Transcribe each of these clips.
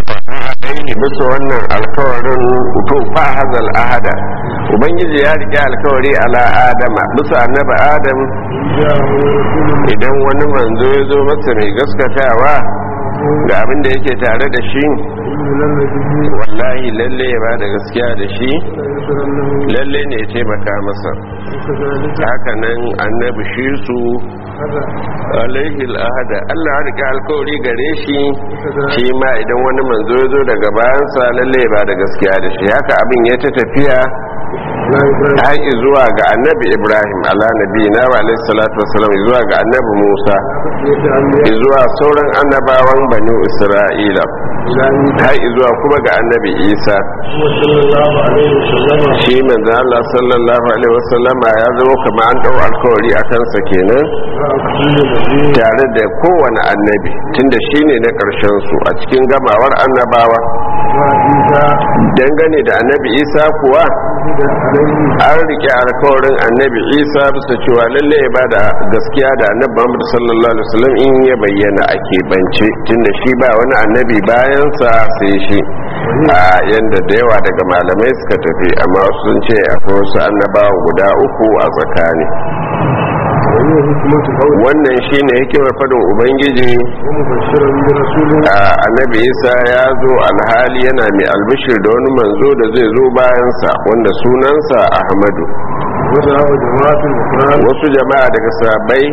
alaihi bisa wannan alkawarin to fa hazal ahada ubangiji ya rike alkawari ala adama bisa annabi adam idan wani manzo ya zo masa mai gaskatawa ga abin da yake tare da shi wallahi lalle ya ba da gaskiya da shi lalle ne ya taimaka masa haka nan annabi shi su alaihi al'ahada Allah ya rika alkawari gare shi shi ma idan wani manzo ya zo daga bayansa lalle ya ba da gaskiya da shi haka abin ya ta tafiya har zuwa ga annabi ibrahim ala nabi na wa alaihi salatu wasalam zuwa ga annabi musa zuwa sauran annabawan banu isra'ila har zuwa kuma ga annabi isa shi manzo Allah sallallahu alaihi wasallama ya zama kamar an dau alkawari a kansa kenan tare da kowane annabi tunda shine na karshen su a cikin gamawar annabawa dangane da annabi isa kuwa an rike alkawarin annabi isa bisa cewa lalle ya bada gaskiya da annabi muhammad sallallahu alaihi wasallam in ya bayyana a keɓance tunda shi ba wani annabi bayansa sai shi a yanda da yawa daga malamai suka tafi amma wasu sun ce akwai wasu annabawa guda uku a tsakani wannan shine hikimar fadin ubangiji a annabi isa ya zo alhali yana mai albishir da wani manzo da zai zo bayansa wanda sunansa ahmadu wasu jama'a daga sabai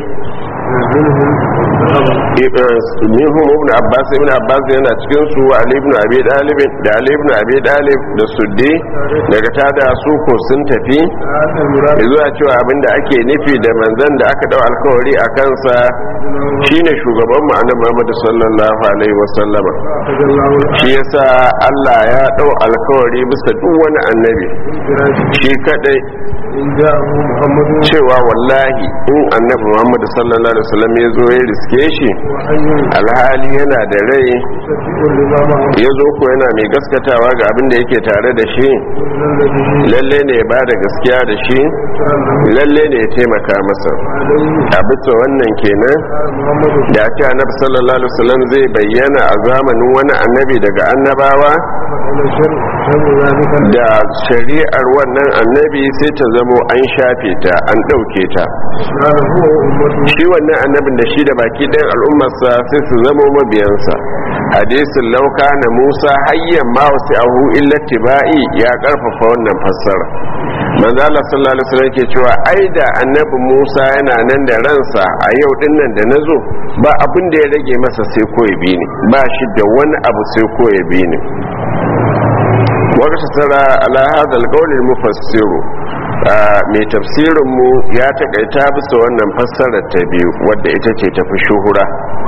minhum ibn abbas ibn abbas yana cikin su ali ibn abi dalib da ali ibn abi dalib da suddi daga tada su ko sun tafi zuwa cewa abinda ake nufi da manzon da aka dau alkawari a kansa shine shugaban mu annabi Muhammad sallallahu alaihi wasallam shi yasa Allah ya dau alkawari bisa duk wani annabi shi kadai cewa wallahi in annabi Muhammad sallallahu alaihi wasallam ya zo ya riske shi alhali yana da rai ya zo ko yana mai gaskatawa ga abin da yake tare da shi lalle ne ya bada gaskiya da shi lalle ne ya taimaka masa a bisa wannan kenan da ake annabi sallallahu alaihi wasallam zai bayyana a zamanin wani annabi daga annabawa da shari'ar wannan annabi sai ta zamo an shafe ta an ɗauke ta shi wannan annabin da shi da baki ɗayan al'ummarsa sai su zamo mabiyansa hadisin lauka na musa hayyan ma wasu ahu illa tiba'i ya karfafa wannan fassara manzo Allah sallallahu alaihi wasallam ke cewa ai da annabi Musa yana nan da ransa a yau din nan da nazo ba abin da ya rage masa sai ko ya bi ni ba shi da wani abu sai ko ya bi ni وقتصر على هذا القول المفسر mai tafsirinmu ya takaita bisa wannan fassarar ta biyu wadda ita ce tafi shuhura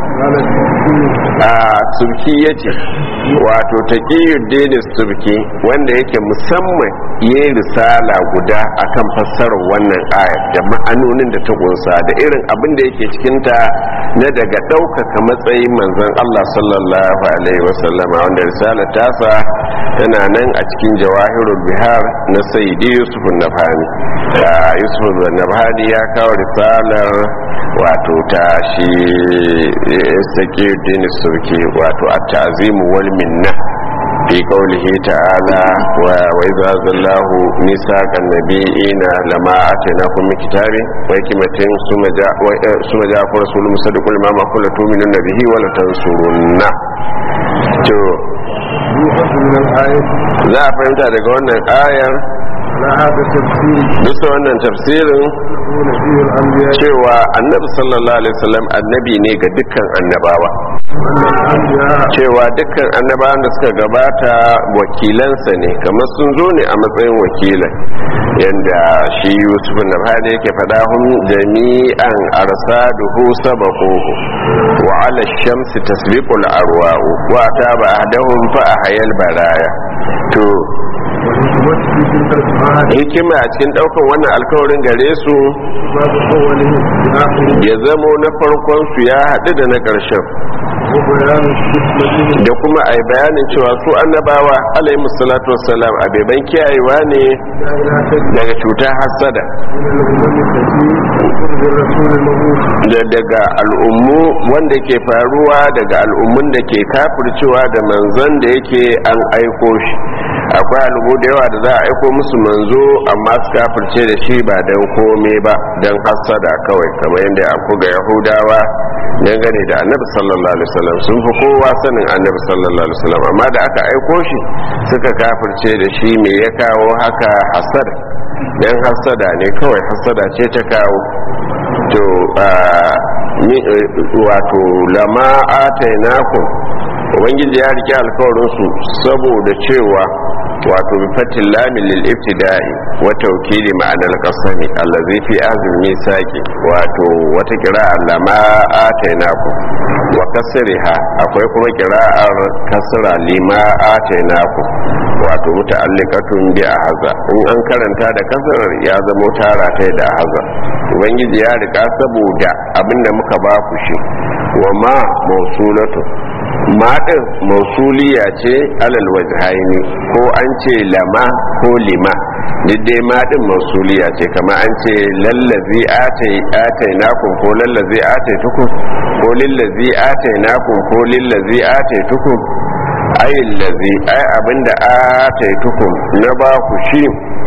a turki ya ce wato ta denis turki wanda yake musamman ya risala guda akan fassarar wannan ayar da ma'anonin da ta kunsa da irin abin da yake cikinta na daga ɗaukaka matsayin manzon Allah sallallahu alaihi wasallama wanda risalar tasa tana nan a cikin jawahirul bihar na sayyidi yusuf nafani da yusuf nafani ya kawo risalar wato ta shi sake dini surki wato a tazimu wal minna fi qawlihi ta'ala wa wa idza zallahu misaqan nabiyina lama atainakum min kitabin wa hikmatin suma ja suma ja ku rasulun musaddiqul ma ma kullu tu'minuna bihi wa la tansurunna to za a fahimta daga wannan ayar bisa wannan tafsirin cewa annabi sallallahu alaihi wasallam annabi ne ga dukkan annabawa cewa dukkan annabawan da suka gabata wakilansa ne kamar sun zo ne a matsayin wakilan yadda shi yusuf na hada yake faɗa hun jami'an arsaduhu sabaquhu wa ala shamsi tasbiqul arwa'u wa ta ba'dahum fa ahyal baraya to hikima a cikin daukan wannan alkawarin gare su ya zamo na farkon su ya haɗu da na ƙarshen وبيان الحكمة da kuma a yi bayanin cewa su annabawa alaihi salatu wassalam a beban kiyayewa ne لا تجد daga cutar hassada من الأمم التي تقرب الرسول المبعوث da daga al'ummu wanda ke faruwa daga al'ummun da ke kafircewa da manzon da yake an aiko shi akwai al'ummu da yawa da za a aiko musu manzo amma su kafirce da shi ba don kome ba don hassada kawai kamar yadda aku ga yahudawa dangane da annabi sallallahu alaihi wasallam sun fi kowa sanin annabi sallallahu alaihi wasallam amma da aka aiko shi suka kafirce da shi me ya kawo haka hasada dan hasada ne kawai hasada ce ta kawo to ah, ni- eh, wato lama atainakum ubangiji ya rike alkawarinsu saboda cewa wato bi fatin lamin lil ibtida'i wa tawkili ma'anar qasami allazi fi azmi misaqi wato wata qira'a lama atainakum wa kasriha akwai kuma qira'ar kasra lima atainakum wato muta'alliqatun bi ahza in an karanta da kasrar ya zamo tara ta da ahza ubangiji ya rika saboda abinda muka ba ku shi wa ma mausulatu maɗin mausuliya ce alal wajhaini ko an ce lama ko lima dai maɗin mausuliya ce kama an ce lallazi atai nakun ko lallazi atai tukun ko lillazi atai nakun ko lillazi atai tukun ayin lazi ai abinda atai tukun na ba ku shi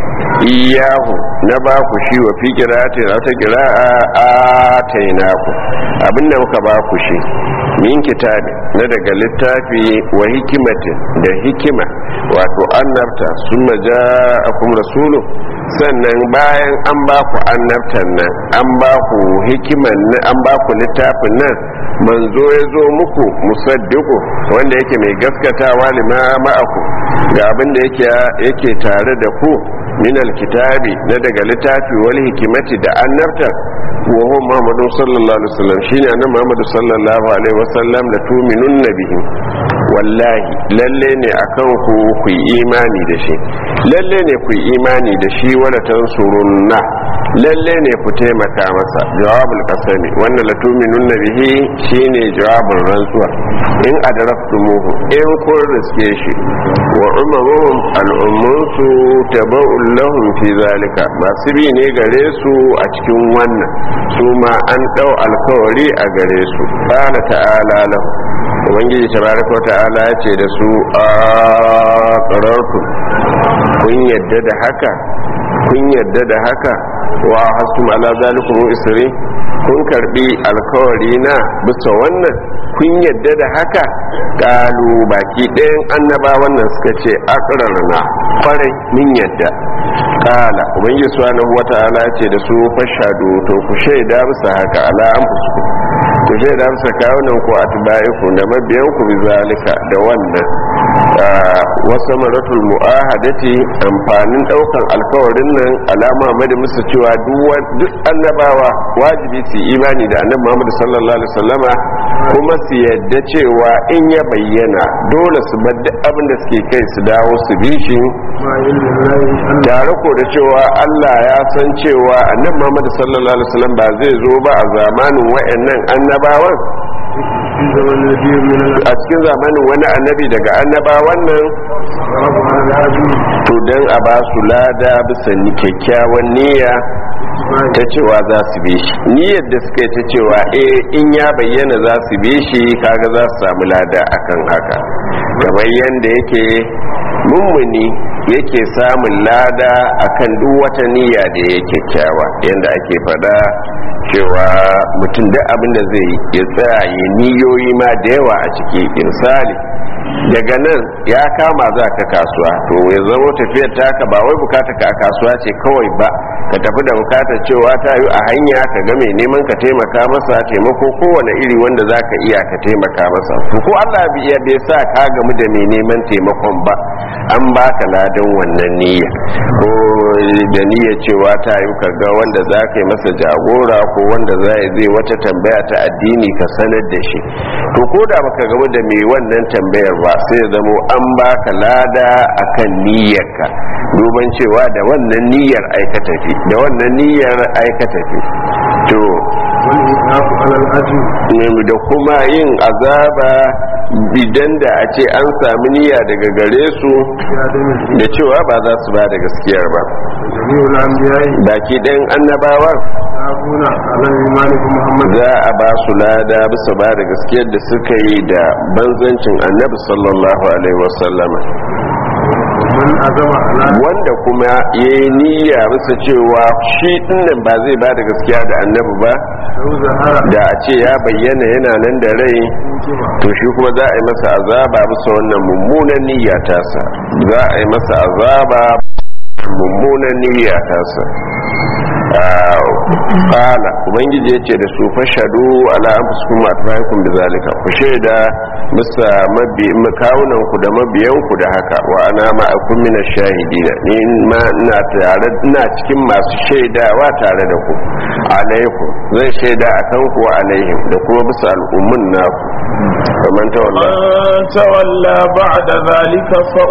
iyahu na ba ku shi wa fi kira'ati na ta kira'a atainaku abinda muka ba ku shi min kitabi na daga littafi wa hikimatin da hikima wato annabta sun maja akum rasulu sannan bayan an ba ku annabtan nan an ba ku hikiman nan an ba ku littafin nan manzo ya zo muku musaddiqu wanda yake mai gaskatawa lima ma'aku ga abin da yake yake tare da ku min alkitabi na daga littafi wal hikimati da annabta wa huwa muhammadu sallallahu alaihi wasallam shine annabi muhammadu sallallahu alaihi wasallam la tu'minun bihi wallahi lalle ne akan ku ku yi imani da shi lalle ne ku yi imani da shi wala tansurunna lalle ne ku taimaka masa jawabul qasami wannan la tu'minun bihi shine jawabin rantsuwa in adraftumuhu in kun riske shi wa umaruhum al'ummunsu taba'un lahum fi zalika masu bi ne gare su a cikin wannan su ma an dau alkawari a gare su qala ta'ala lahu ubangiji tabaraka ta'ala ya ce da su a qarartu kun yadda da haka kun yadda da haka wa hasum ala zalikum isri kun karbi alkawari na bisa wannan kun yadda da haka kalu baki ɗayan annaba wannan suka ce na kwarai min yadda kala ubangiji subhanahu wata'ala ce da su fashadu to ku shaida bisa haka ala an fusu ku shaida bisa kawunan ku atba'iku da mabiyan ku bi zalika da wannan wasu maratul mu'ahadati amfanin daukan alkawarin nan alama mada musu cewa duk annabawa wajibi su imani da annabi Muhammad sallallahu alaihi wasallama kuma su yadda cewa in ya bayyana dole su bar duk abin da suke kai su dawo su bi shi tare ko da cewa Allah ya san cewa annabi Muhammad sallallahu alaihi wasallam ba zai zo ba a zamanin wayannan annabawan a cikin zamanin wani annabi daga annabawan nan to don a ba su lada bisa kyakkyawan niyya ta cewa za su bi shi niyyar da suka yi ta cewa eh in ya bayyana za su bi shi kaga za su samu lada akan haka kamar yadda yake mummuni yake samun lada akan duk wata niyya da ya kyakkyawa yadda ake fada cewa mutum duk abin da zai ya tsaya ya niyoyi ma da yawa a ciki misali daga nan ya kama za ka kasuwa to ya zama tafiyar taka ba wai bukata ka a kasuwa ce kawai ba ka tafi da bukatar cewa ta yi a hanya ka ga mai neman ka taimaka masa taimako kowane iri wanda za ka iya ka taimaka masa to ko allah ya bai sa ka gamu da mai neman taimakon ba an baka ladan wannan niyya ko da niyya cewa ta yi ka ga wanda za ka yi masa jagora ko wanda za zai wata tambaya ta addini ka sanar da shi to ko da baka gamu da mai wannan tambayar ba sai ya zamo an baka lada akan niyyarka duban cewa da wannan niyyar aikata fi da wannan niyyar aikata fi to والإناف على الأجل da kuma yin azaba idan da a ce an sami niyya daga gare su بعدم الإيمان da cewa ba za su ba da gaskiyar ba جميع الأنبياء baki ɗayan annabawa يحافون على الإيمان بمحمد za a ba su lada bisa ba da gaskiyar da suka yi da banzancin annabi sallallahu alaihi wasallama ومن أزم على wanda kuma ya yi niyya bisa cewa shi dinnan ba zai ba da gaskiya da annabi ba لو ظهر da a ce ya bayyana yana nan da rai انتبه to shi kuma za a yi masa azaba bisa wannan mummunan niyya tasa za a yi masa azaba mummunan niyya tasa kala ubangiji ya ce da su fashadu ala anfusikum wa atbaikum bizalika ku shaida bisa mabi kawunan ku da mabiyan ku da haka wa ana ma'akum min ash-shahidina ni ma ina tare ina cikin masu shaidawa tare da ku alaikum zai shaida akan ku wa alaihim da kuma bisa al'ummun naku faman tawalla من تولى بعد ذلك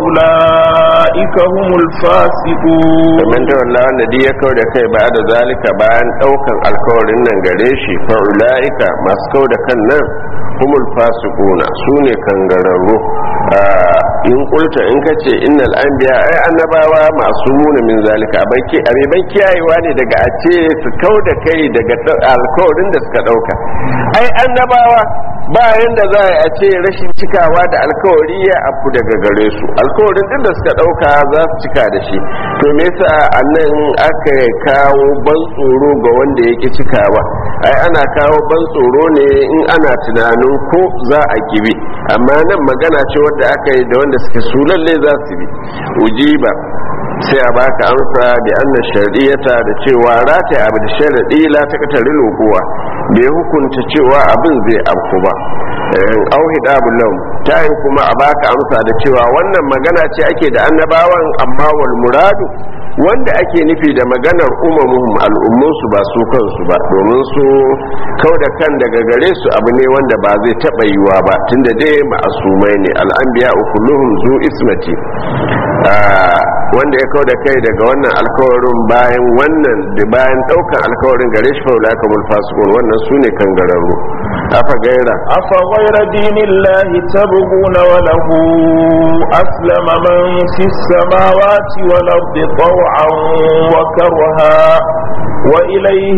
فأولئك هم الفاسقون faman tawalla wanda duk ya kau da kai ba da zalika bayan daukan alkawarin nan gare shi fa ulaika masu kau da kan nan humul fasiquna sune kangararru Ah, in kulta in kace innal anbiya ai annabawa masu muna min zalika abaki abeban kiyayewa ne daga a ce su kau da kai daga ɗau- alkawarin da suka dauka ai annabawa ba yanda za a ce rashin cikawa da alkawari ya afu daga gare su alkawarin din da suka dauka za su cika da shi to me yasa annan aka kawo ban tsoro ga wanda yake cikawa ai ana kawo ban tsoro ne in ana tunanin ko za a kibi amma nan magana ce wadda aka yi da wanda suke su lalle za su bi ujiba sai a baka amsa da anna shari'ata da cewa rata abu da sharadi la ta katari lokuwa bai hukunta cewa abin zai afku ba auhida bulam ta yi kuma a baka amsa da cewa wannan magana ce ake da annabawan amma wal muradu wanda ake nufi da maganar umamuhum al'ummunsu ba su kansu ba domin su kau da kan daga gare su abu ne wanda ba zai taɓa yiwa ba tunda dai ma'asumai ne al'anbiya kulluhum zu ismati Ah, wanda ya kau da kai daga wannan alkawarin bayan wannan da bayan ɗaukan alkawarin gare shi faula kamar fasikun wannan su ne kangararru afa gaira أفغير دين الله تبغون وله أسلم من في السماوات والأرض طوعا وكرها وإليه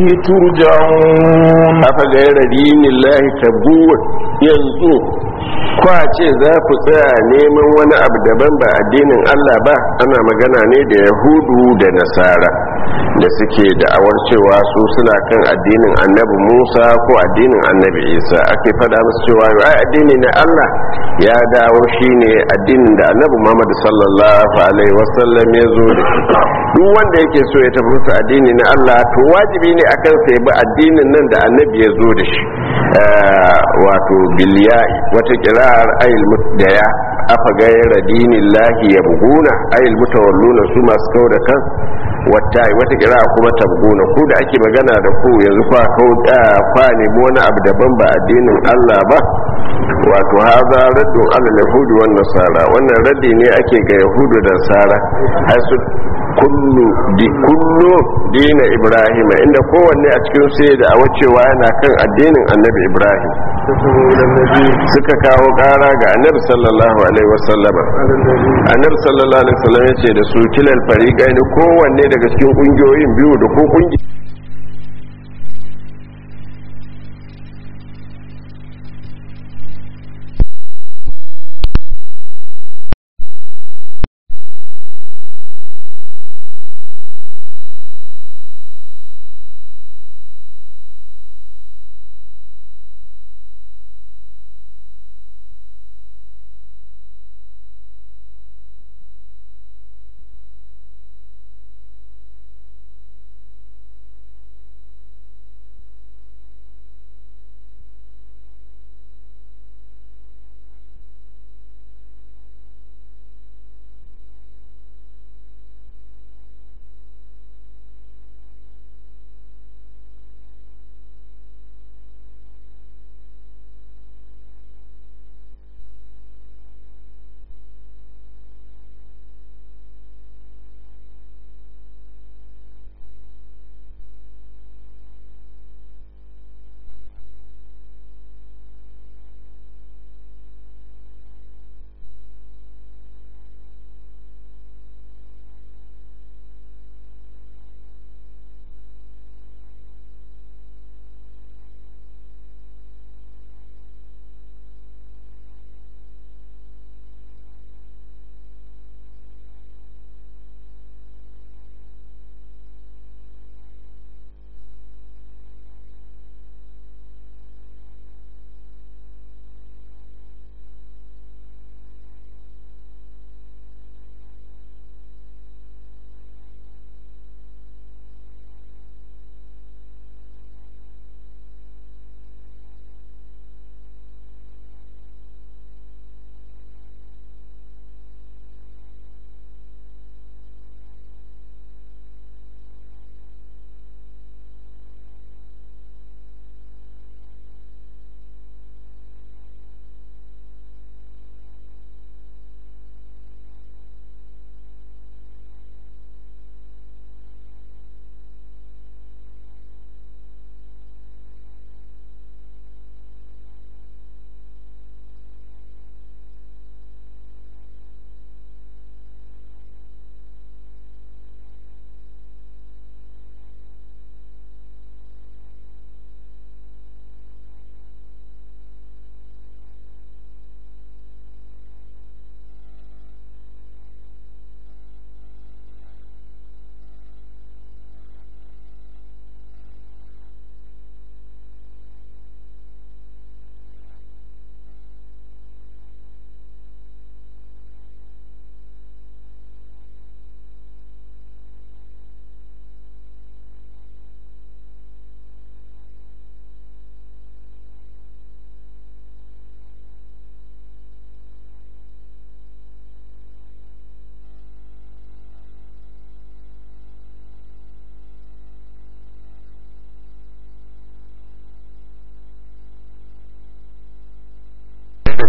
ترجعون afa gaira dinin lahi tabuwa yanzu kwa ce za ku tsaya neman wani abu daban ba addinin Allah ba ana magana ne da yahudu da nasara da suke da'awar cewa su suna kan addinin annabi musa ko addinin annabi isa ake fada musu cewa ai addini na Allah ya dawo shine addinin da annabi muhammad sallallahu alaihi wasallam ya zo da shi duk wanda yake so ya tafi musu addini na Allah to wajibi ne akan sai bi addinin nan da annabi ya zo da shi Eh, wato biliyai wata kirar ayil mutdaya afa gaira dinillahi yabguna ayil mutawalluna su masu kau da kan wata wata kira kuma tabguna ku da ake magana da ku yanzu kwa kau da kwa nemi wani abu daban ba addinin Allah ba wato haza raddun ala yahudi wan nasara wannan raddi ne ake ga yahudu da nasara har su kullu di kullu dina ibrahim inda kowanne a cikin sai da a wacewa yana kan addinin annabi ibrahim تسموا إلى النبي suka kawo kara ga annabi sallallahu alaihi wasallama على النبي annabi sallallahu alaihi wasallam yace da su kilal fariqaini kowanne daga cikin kungiyoyin biyu da ko kungi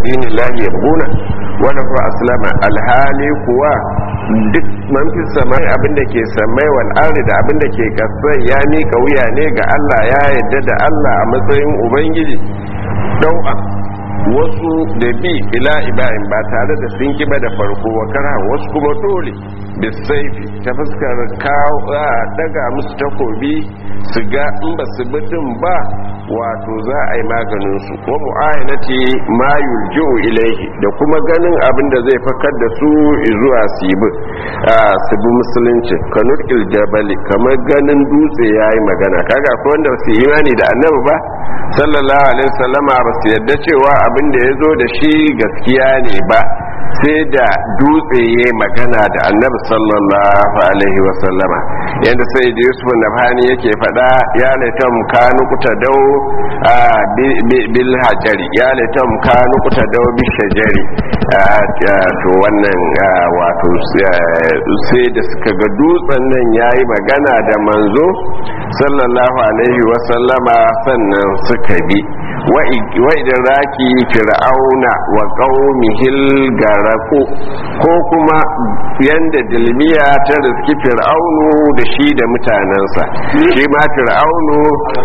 dinin lahi yabguna wala fa aslama alhali kuwa duk man fi samai abinda ke samai wal ardi da abinda ke kasai ya mika wuya ne ga Allah ya yadda da Allah a matsayin ubangiji dau'a wasu da bi ila ibrahim ba tare da sun kiba da farko wa kara wasu kuma dole bisaifi ta fuskar kawo daga musu takobi su ga in ba su bidin ba wato za a yi maganin su wa mu'ayanati ma yulji'u ilaihi da kuma ganin abin da zai fakar da su zuwa su yi su bi musulunci kanur iljabali kamar ganin dutse ya yi magana kaga akwai wanda su yi imani da annabi ba sallallahu alaihi wasallama ba su yadda cewa abin da ya zo da shi gaskiya ne ba sai da dutse ya magana da annabi sallallahu alaihi wasallama yadda sai da yusuf nabhani yake fada ya laitam kanu kuta dau bil hajari ya laitam kanu kuta dau bil shajari to wannan wato sai da suka ga dutsen nan yayi magana da manzo sallallahu alaihi wasallama sannan suka bi wa idan raki fir'auna wa qaumihil garaku ko kuma yanda dilmiya ta riski fir'aunu da shi da mutanensa shi ma fir'aunu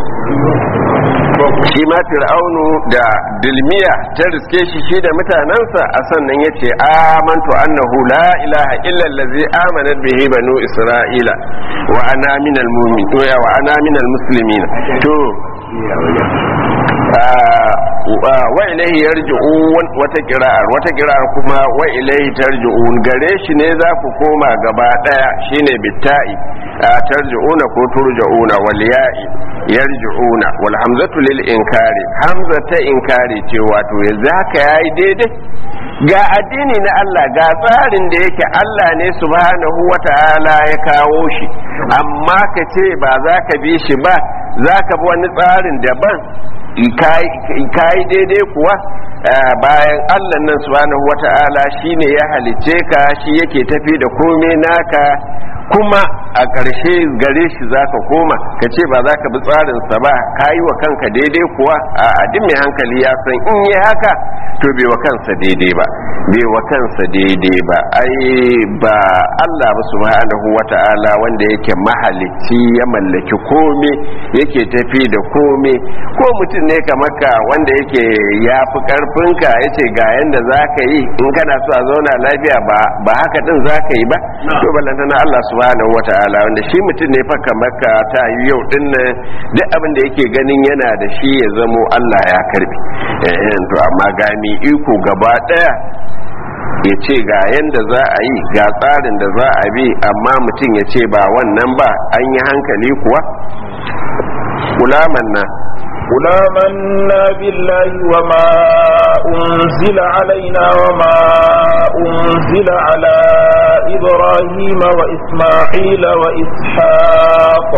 shi ma fir'aunu da dilmiya ta riske shi shi da mutanensa a sannan ya ce amantu annahu la ilaha illa allazi amanat bihi banu isra'ila wa ana minal mu'minin wa ana minal muslimin to wa ilaihi yarji'un wata kira'ar wata kira'ar kuma wa ilaihi tarji'un gare shi ne za ku koma gaba daya shine bitta'i tarji'una ko turja'una wal ya'i yarji'una wal hamzatu lil inkari hamza ta inkari ce wato yanzu haka yayi daidai ga addini na Allah ga tsarin da yake Allah ne subhanahu wata'ala ya kawo shi amma ka ce ba za ka bi shi ba za ka bi wani tsarin daban kayi daidai kuwa bayan allah nan subhanahu wata'ala shine ya halicce ka shi yake tafi da komai naka kuma a ƙarshe gare shi za ka koma ka ce ba za ka bi tsarinsa ba ka yi wa kanka daidai kuwa a duk mai hankali ya san in yi haka to bai wa kansa daidai ba bai wa kansa daidai ba ai ba Allah ba subhanahu wata'ala wanda yake mahalicci ya mallaki kome yake tafi da kome ko mutum ne kamar ka wanda yake ya fi karfinka ya ce ga yanda za ka yi in kana so a zauna lafiya ba haka din za ka yi ba to ballantana Allah subhanahu wata'ala wanda shi mutum ne fa kamar ka ta yi yau din nan duk abin da yake ganin yana da shi ya zamo Allah ya karbi eh to amma gani iko gaba daya ya ce ga yanda za a yi ga tsarin da za a bi amma mutum ya ce ba wannan ba an yi hankali kuwa kulaman nan قل آمنا بالله وما أنزل علينا وما أنزل على إبراهيم وإسماعيل وإسحاق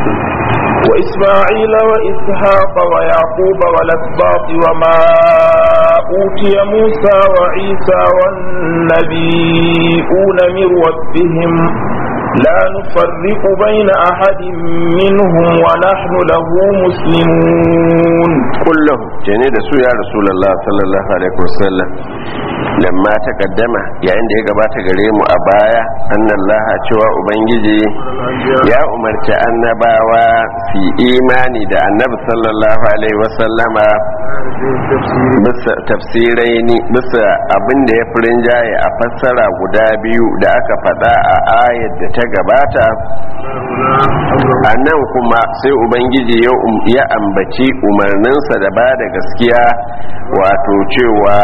وإسماعيل وإسحاق ويعقوب والأسباط وما أوتي موسى وعيسى والنبيون من ربهم لا نفرق بين أحد منهم ونحن له مسلمون قل له جني da su ya rasulullah sallallahu alaihi wasallam lamma taqaddama yayin da ya gabata gare mu a baya annallaha cewa ubangiji ya umarci annabawa fi imani da annabi sallallahu alaihi wasallama bisa tafsirai ni bisa abin da ya fi rinjaye a fassara guda biyu da aka faɗa a ayar da ta gabata a nan kuma sai ubangiji ya ambaci umarninsa da ba da gaskiya wato cewa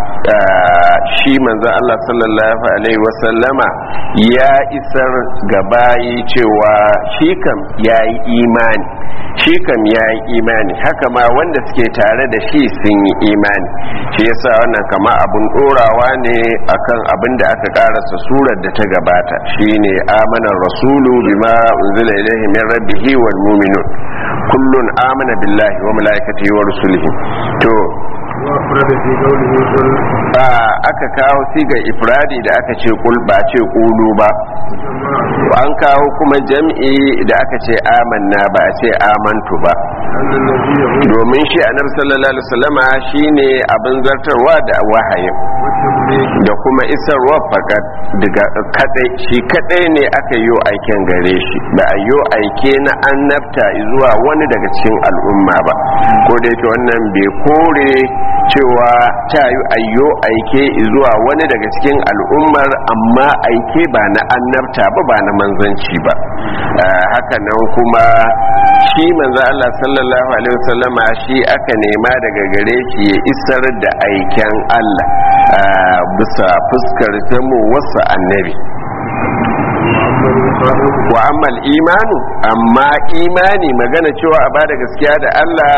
shi manzan Allah sallallahu Alaihi wasallama ya isar gabayi cewa shi kam ya yi imani shi kam ya yi imani haka ma wanda suke tare da shi sun yi imani shi yasa wannan kama abun dorawa ne akan abin da aka karasa surar da ta gabata shine amanar rasulu bima unzila ilaihi min rabbihi wal mu'minun kullun amana billahi wa malaikatihi wa rusulihi to أفرد في قوله قل ba aka kawo sigar ifradi da aka ce kul ba ce kulu ba an kawo kuma jam'i da aka ce amanna ba a ce amantu ba أن النبي يقول domin shi annabi sallallahu alaihi wasallama shine abin zartarwa da wahayin والتبليغ da kuma isarwa fakat daga kadai shi kadai ne aka yi aiken gare shi ba a yi aike na annabta zuwa wani daga cikin al'umma ba ko da yake wannan bai kore cewa ta yi ayyo aike zuwa wani daga cikin al'ummar amma aike ba na annabta ba ba na manzanci ba Ah, haka nan kuma shi manzo Allah sallallahu alaihi wasallama shi aka nema daga gare shi ya isar da aiken Allah ah, bisa fuskar zamo wasu annabi وأما المخاطب wa ammal imanu amma imani magana cewa a bada gaskiya da Allah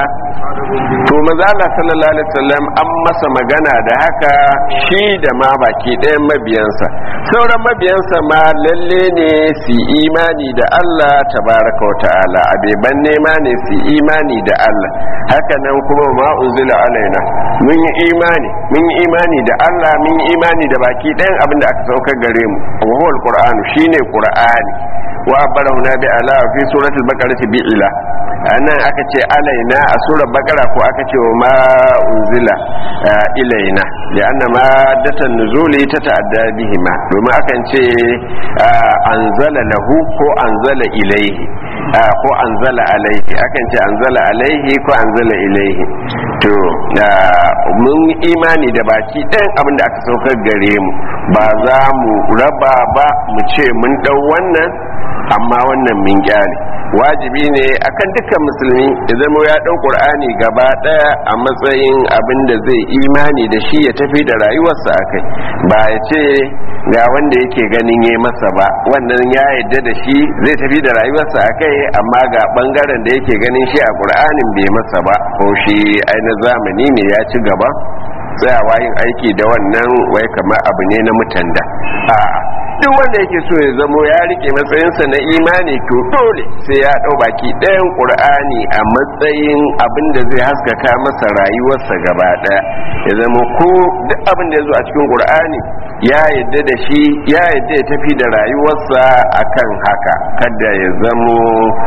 to maza Allah sallallahu alaihi wasallam an masa magana da haka shi da ma baki ɗayan mabiyansa sauran mabiyansa ma lalle ne su yi imani da Allah tabaraka wa ta'ala abeban nema ne su yi imani da Allah haka nan kuma ma unzila alaina mun yi imani mun yi imani da Allah mun yi imani da baki ɗayan abin da aka saukar gare mu wa huwa alqur'anu shine qur'ani wa barahuna bi ala fi suratul baqarah bi ila anan aka ce alaina a surar baqara ko aka ce wa ma unzila ah, ilaina ya anna ma datan nuzuli ta ta'adda bihima domin akan ce ah, anzala lahu ko anzala ilaihi ah, ko anzala alaihi akan ce anzala alaihi ko anzala ilaihi to ah, mun imani da baki ɗayan abin da aka saukar gare mu ba za mu raba ba mu ce mun ɗau wannan amma wannan min kyale wajibi ne akan dukkan musulmi ya zama ya ɗau ƙur'ani gaba ɗaya a matsayin abin da zai imani da shi ya tafi da rayuwarsa a kai ba ya ce ga wanda yake ganin ya masa ba wannan ya yadda da shi zai tafi da rayuwarsa a kai amma ga ɓangaren da yake ganin shi a ƙur'anin bai masa ba ko shi aina zamani ne ya ci gaba tsayawa yin aiki da wannan wai kamar abu ne na mutanda a'a duk wanda yake so ya zamo ya rike matsayinsa na imani to dole sai ya dau baki ɗayan ƙur'ani a matsayin abin da zai haskaka masa rayuwarsa gaba ɗaya ya zama ko duk abin da ya zo a cikin ƙur'ani ya yadda da shi ya yadda ya tafi da rayuwarsa akan haka kada ya zamo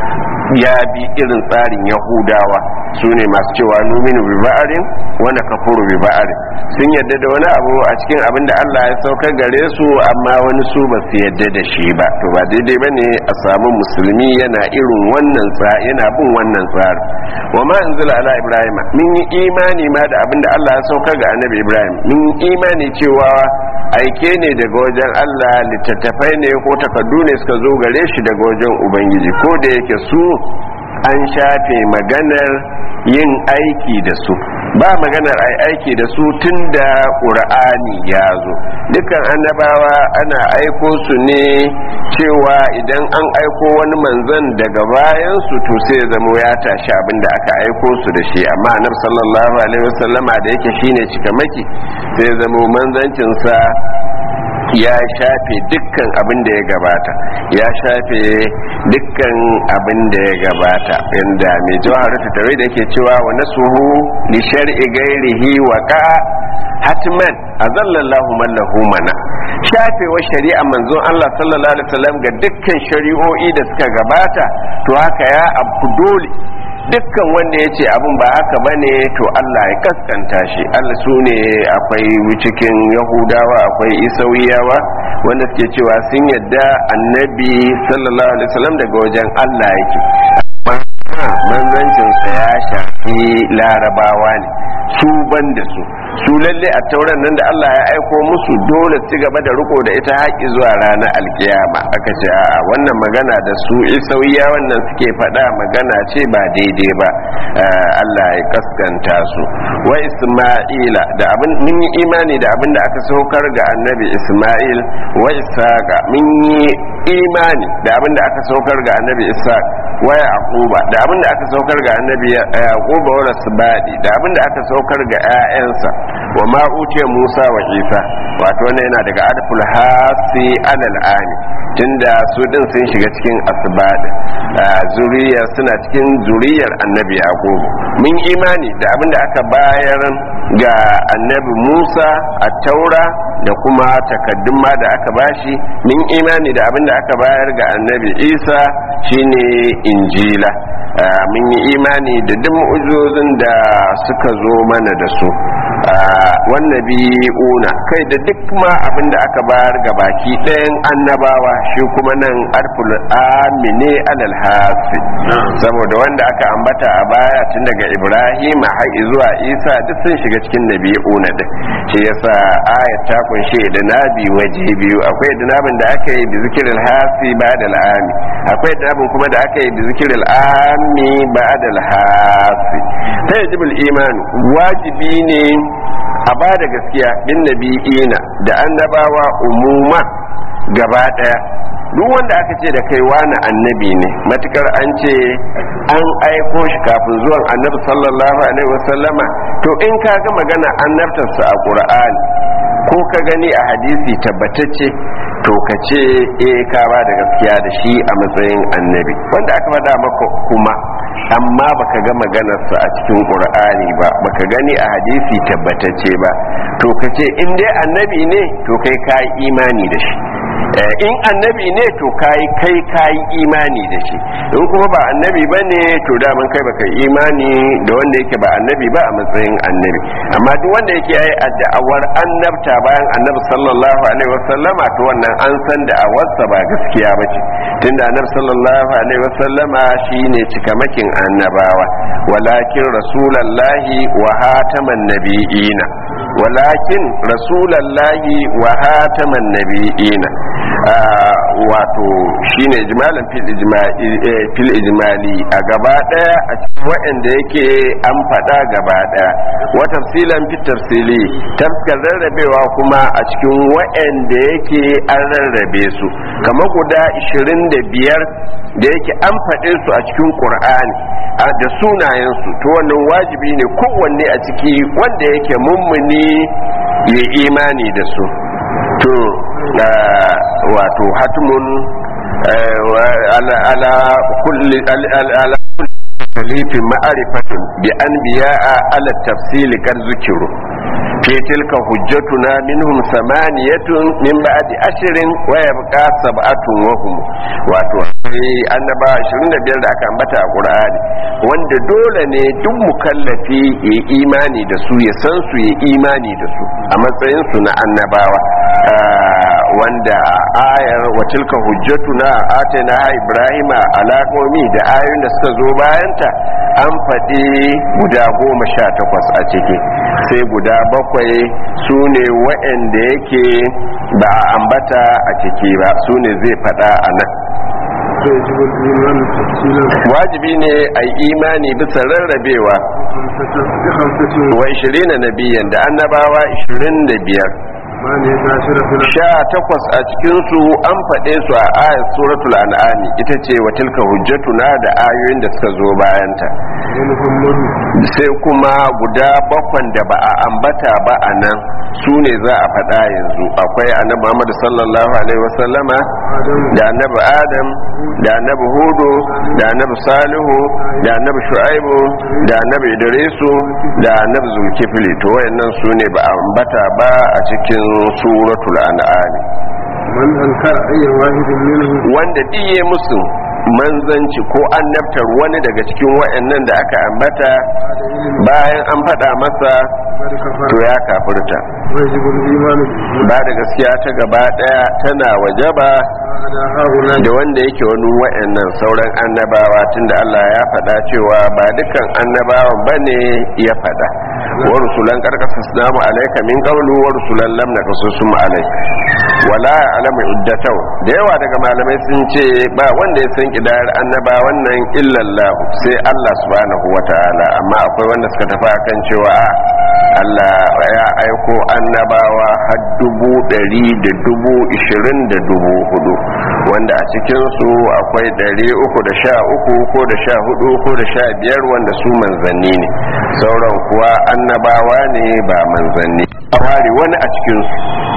ya bi irin tsarin yahudawa su ne masu cewa numinu bi ba'arin wani kafuru bi ba'arin sun yadda da wani abu a cikin abin da Allah ya saukar gare su amma wani su ba su yadda da shi ba to ba daidai ba ne a samu musulmi yana irin wannan tsari yana bin wannan tsari wa ma anzala ala ibrahim min yi imani ma da abin da Allah ya saukar ga annabi ibrahim min yi imani cewa aike ne daga wajen Allah littattafai ne ko takardu ne suka zo gare shi daga wajen ubangiji ko da yake su an shafe maganar yin aiki da su ba maganar ai aiki da su tun da ƙur'ani ya zo dukkan annabawa ana aiko su ne cewa idan an aiko wani manzan daga bayan su to sai zama ya tashi abin da aka aiko su da shi amma annabi sallallahu alaihi wasallama da yake shine cikamaki sai zama manzancinsa ya shafe dukkan abin da ya gabata ya shafe dukkan abin da ya gabata inda mai jawaharatu tare da yake cewa wa nasuhu li shar'i ghairihi wa ka hatman azallallahu man lahu mana shafewa shari'a manzon Allah sallallahu alaihi wasallam ga dukkan shari'o'i da suka gabata to haka ya abu dole dukkan wanda ya ce abin ba haka ba ne to Allah ya kaskanta shi Allah su ne akwai cikin yahudawa akwai isawiyawa wanda suke cewa sun yadda annabi sallallahu alaihi wasallam daga wajen Allah yake manzancinsa ya shafi larabawa ne su ban da su su lalle a tauran nan da Allah ya aiko musu dole su gaba da riko da ita haƙi zuwa ranar alkiyama aka ce a wannan magana da su isauya wannan suke faɗa magana ce ba daidai ba Allah ya kaskanta su wa Isma'ila da abin mun yi imani da abin da aka saukar ga annabi Isma'il wa Isaqa mun yi imani da abin da aka saukar ga annabi Isaq wa Yaquba da abin da aka saukar ga annabi Yaquba wa Rasbadi da abin da aka saukar ga 'ya'yansa wa ma utiya Musa wa Isa wato wannan yana daga adful hasi alal ami tunda su din sun shiga cikin asbad zuriyar suna cikin zuriyar annabi yaqub mun imani da abin da aka bayar ga annabi musa a taura da kuma takaddun ma da aka bashi mun imani da abin da aka bayar ga annabi isa shine injila mun yi imani da duk mu'ujizozin da suka zo mana da su una kai da duk ma abin da aka bayar ga baki ɗayan annabawa shi kuma nan arful amine alal hasi saboda wanda aka ambata a baya tun daga ibrahim har zuwa isa duk sun shiga cikin nabi'una din shi yasa ayat ta kunshe da nabi waje biyu akwai da nabin da aka yi bi zikril hasi ba da al'ami akwai da nabin kuma da aka yi bi zikril ami ba da hasi ta yajibul iman wajibi ne a ba da gaskiya bin nabi'ina da annabawa umuma gaba daya duk wanda aka ce da kai wani annabi ne matukar an ce an aiko shi kafin zuwan annabi sallallahu alaihi wasallama to in ka ga magana annabtarsa a qur'ani ko ka gani a hadisi tabbatacce to ka ce eh ka ba da gaskiya da shi a matsayin annabi wanda aka faɗa maka kuma amma baka ga maganarsa a cikin qur'ani ba baka gani a hadisi tabbatacce ba to ka ce in dai annabi ne to kai ka imani da shi in annabi ne to kai kai kai imani da shi in kuma ba annabi ba ne to daman kai baka imani da wanda yake ba annabi ba a matsayin annabi amma duk wanda yake yayi da'awar annabta bayan annabi sallallahu alaihi wasallama to wannan an san da'awarsa ba gaskiya ba ce tunda annabi sallallahu alaihi wasallama shine cikamakin annabawa walakin rasulallahi wa hataman nabiyina walakin rasulallahi wa hataman nabiyina wato shine ijmalan fil ijmali a gaba daya a cikin waɗanda yake an faɗa gaba daya wa tafsilan fit tafsili tafkar rarrabewa kuma a cikin waɗanda yake an rarrabe su kamar guda 25 da yake an faɗe su a cikin qur'ani da sunayensu to wannan wajibi ne kowanne a ciki wanda yake mummuni ya imani da su to wato hatmun ala kulli ala talifin ma'arifatin bi an biya ala tafsili kan zukiru fi tilka hujjatuna minhum samaniyatun min ba'di ashirin wa yabqa sab'atun wa hum wato annaba 25 da aka ambata a Qur'ani wanda dole ne duk mukallafi ya imani da su ya san su ya imani da su a matsayin su na annabawa wanda ayar wa tilka hujjatuna atana ibrahima ala qaumi da ayoyin da suka zo bayanta an faɗi guda goma sha takwas a ciki sai guda bakwai su ne waɗanda yake ba a ambata a ciki ba su ne zai faɗa a nan wajibi ne a yi imani bisa rarrabewa wa 20 nabiyan da annabawa 25 sha takwas a cikinsu an faɗe su a ayat suratul an'ami ita ce wa tilka hujjatuna da ayoyin da suka zo bayanta sai kuma guda bakwan da ba a ambata ba a nan su ne za a faɗa yanzu akwai annabi Muhammad sallallahu alaihi wasallama da annabi Adam da annabi Hudu da annabi Salihu da annabi Shu'aibu da annabi Idrisu da annabi Zulkifli to wayannan su ne ba a ambata ba a cikin suratul an'am man ankara ayyan wahidin minhu wanda diye musu manzanci ko annabtar wani daga cikin wayannan da aka ambata bayan an faɗa masa to ya kafirta wajibul imanu bihi ba da gaskiya ta gaba daya tana wajaba ala haula da wanda yake wani wa'annan sauran annabawa tunda Allah ya faɗa cewa ba dukkan annabawan bane ya faɗa wa rusulan karkasas namu alayka min qawlu wa rusulan lam naqsusum alayka wala alamu iddataw da yawa daga malamai sun ce ba wanda ya san kidayar annabawan nan illallah sai Allah subhanahu wataala amma akwai wanda suka tafi akan cewa a Allah ya aiko annabawa har dubu ɗari da dubu ishirin da dubu hudu wanda a cikinsu akwai ɗari uku da sha uku ko da sha hudu ko da sha biyar wanda su manzanni ne sauran kuwa annabawa ne ba manzanni a ware wani a cikinsu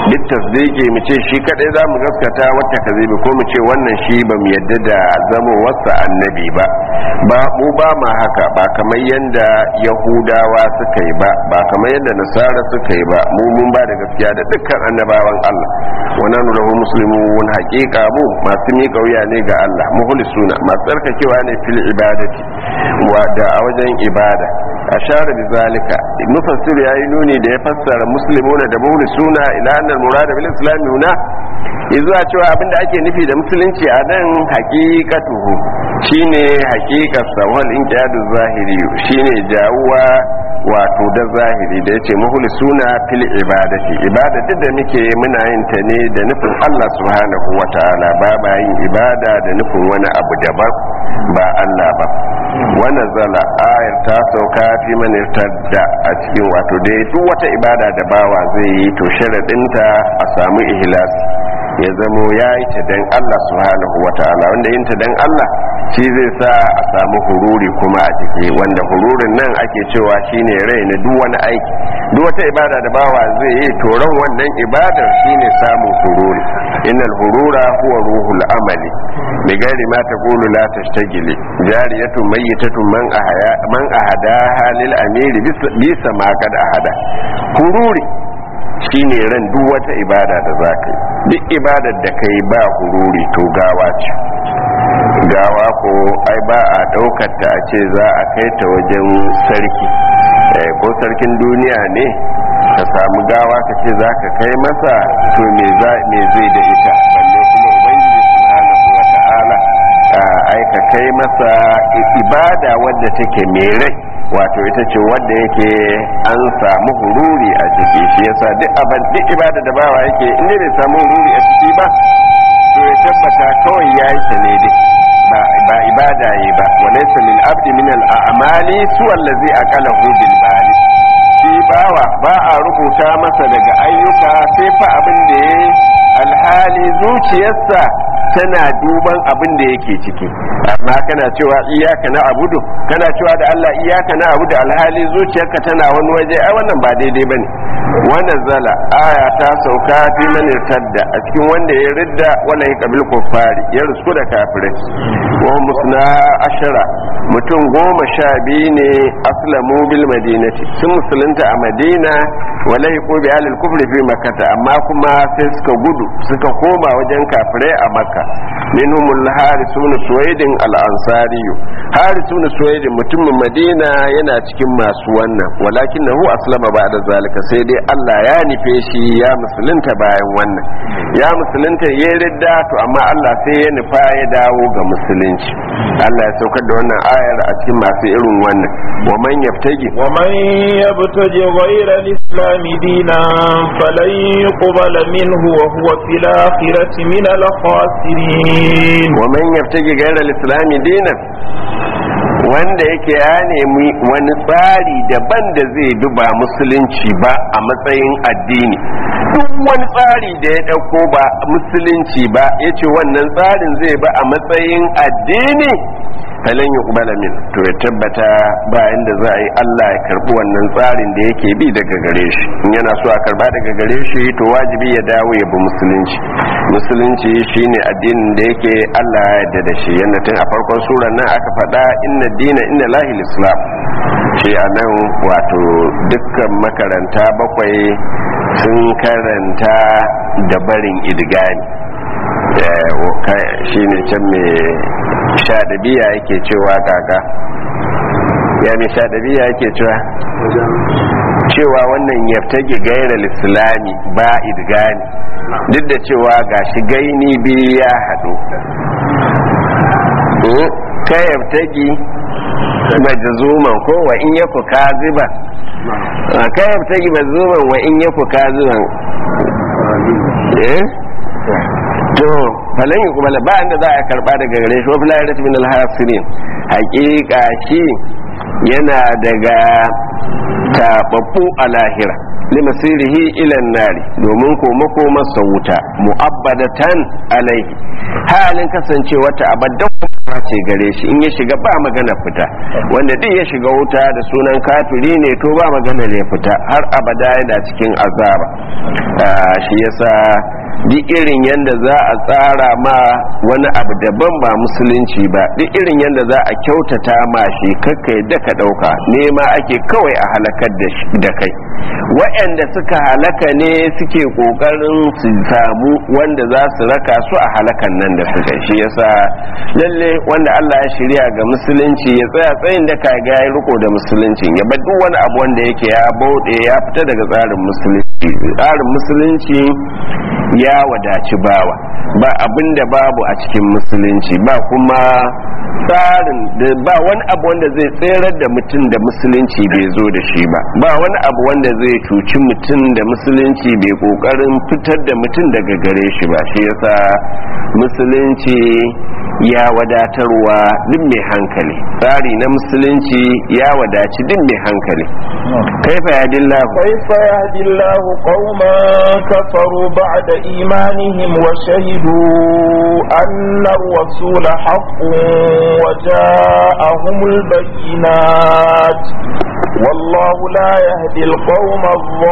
duk tasdiki mu ce shi kadai za mu gaskata wata kazibi ko mu ce wannan shi ba mu yadda da zama wasa annabi ba ba mu ba ma haka ba kamar yadda yahudawa suka yi ba ba kamar yadda nasara suka yi ba mu mun ba da gaskiya da dukkan annabawan Allah wa nanu lahu muslimun haqiqa mu masu miƙa wuya ne ga Allah muhlisuna masu tsarkakewa ne fil ibadati wa da a wajen ibada ashara bi zalika mufassir yayi nuni da ya fassara muslimuna da muhlisuna ila annal murada bil islam huna izuwa cewa abinda ake nufi da musulunci a nan haqiqatuhu shine haqiqar sawal inqiyadu zahiri shine jawuwa wato da zahiri da yace muhlisuna fil ibadati ibadati da muke muna yin ta ne da nufin Allah subhanahu wataala ba ba yin ibada da nufin wani abu daban ba Allah ba wannan zala ayar ta sauka fi man irtadda a cikin wato da duk wata ibada da bawa zai yi to sharadinta a samu ihlas ya zamo ya yi ta dan Allah subhanahu wataala wanda yin ta dan Allah shi zai sa a samu hururi kuma a ciki wanda hururin nan ake cewa shine rai na duk wani aiki duk wata ibada da bawa zai yi to ran wannan ibadar shine samun hururi innal hurura huwa ruhul amali bi gairi ma taqulu la tashtagili jariyatun mayyitatun man ahaya man ahada halil amiri bisa ma kad ahada hururi shine ran duk wata ibada da zaka yi duk ibadar da kai ba hururi to gawa ce gawa ko ai ba a daukar ta a ce za a kai ta wajen sarki ko sarkin duniya ne ka samu gawa ka ce za ka kai masa to me zai da ita balle kuma ubangiji subhanahu wa ta'ala ai ka kai masa ibada wadda take mai rai wato ita ce wadda yake an samu hururi a ciki shi yasa duk abin duk ibada da bawa yake inda bai samu hururi a ciki ba to ya tabbata kawai ya yi ta ne dai ba ibada yi ba walaysa lil abdi min al a'mali su allazi aqalahu bil bali shi bawa ba a rubuta masa daga ayyuka sai fa abin da yayi alhali zuciyarsa tana duban abin da yake ciki amma kana cewa iyaka na abudu kana cewa da Allah iyaka na abudu alhali zuciyarka tana wani waje ai wannan ba daidai bane wannan zala aya ta sauka fi man irtadda a cikin wanda ya ridda wala ya kabil kuffari ya rusku da kafirai wa musna ashara mutum goma sha biyu ne aslamu bil madinati sun musulunta a madina wala yaqu bi alil kufri fi makkah amma kuma sai suka gudu suka koma wajen kafirai a makka minhumul harisun suwaidin al ansari harisun suwaidin mutumin madina yana cikin masu wannan walakinahu aslama ba'da zalika sai dai Allah ya nufe shi ya musulunta bayan wannan ya musulunta ya ridda to amma Allah sai ya nufa ya dawo ga musulunci Allah ya saukar da wannan ayar a cikin masu irin wannan wa man yaftagi wa man yabtaji ghayra al-islam dinan falan yuqbala minhu wa huwa fil akhirati min al-khasirin wa man yaftagi ghayra al-islam dinan wanda yake ya nemi wani tsari daban da zai duba musulunci ba a matsayin addini duk wani tsari da ya ɗauko ba musulunci ba ya ce wannan tsarin zai ba a matsayin addini falon yi kubala min to ya tabbata bayan da za a yi allah ya karbi wannan tsarin da yake bi daga gare shi in yana so a karba daga gare shi to wajibi ya dawo ya bi musulunci musulunci shine addinin da yake allah ya yarda da shi yadda tun a farkon surar nan aka faɗa inna dina inna lahil islam shi a nan wato dukkan makaranta bakwai sun karanta da barin idgani shi ne can mai shaɗabiya yake cewa kaka ya mai shaɗabiya yake cewa cewa wannan yaftage gairar islami ba idgani duk da cewa gashi gaini biyu ya haɗu ka yabtagi majzuman ko wa in yaku kaziban ka yabtagi majzuman wa in yaku kaziban eh to falan yi kuma ba inda za a karba daga gare shi wafi layar min alhasirin hakika shi yana daga tababbu a lahira limasirihi ilan nari domin koma koma wuta mu'abbadatan alaihi halin kasancewa ta abaddan ce gare shi in ya shiga ba magana fita wanda duk ya shiga wuta da sunan kafiri ne to ba magana ne fita har abada yana cikin azaba shi yasa duk irin yadda za a tsara ma wani abu daban ba musulunci ba duk irin yadda za a kyautata ma shi kakka yadda ka ɗauka nema ake kawai a halakar da kai waɗanda suka halaka ne suke ƙoƙarin su samu wanda za su raka su a halakan nan da suka shi yasa lalle wanda Allah ya shirya ga musulunci ya tsaya tsayin da ka ga ya riko da musulunci ya bar duk wani abu wanda yake ya bauɗe ya fita daga tsarin musulunci tsarin musulunci ya wadaci bawa ba abin da babu a cikin musulunci ba kuma tsarin da ba wani abu wanda zai tserar da mutum da musulunci bai zo da shi ba ba wani abu wanda zai cuci mutum da musulunci bai kokarin fitar da mutum daga gare shi ba shi yasa musulunci ya wadatarwa duk mai hankali tsari na musulunci ya wadaci duk mai hankali kaifa ya dillahu كيف يهدي الله قوما كفروا بعد إيمانهم وشهدوا أن الرسول حق وجاءهم البينات والله لا يهدي القوم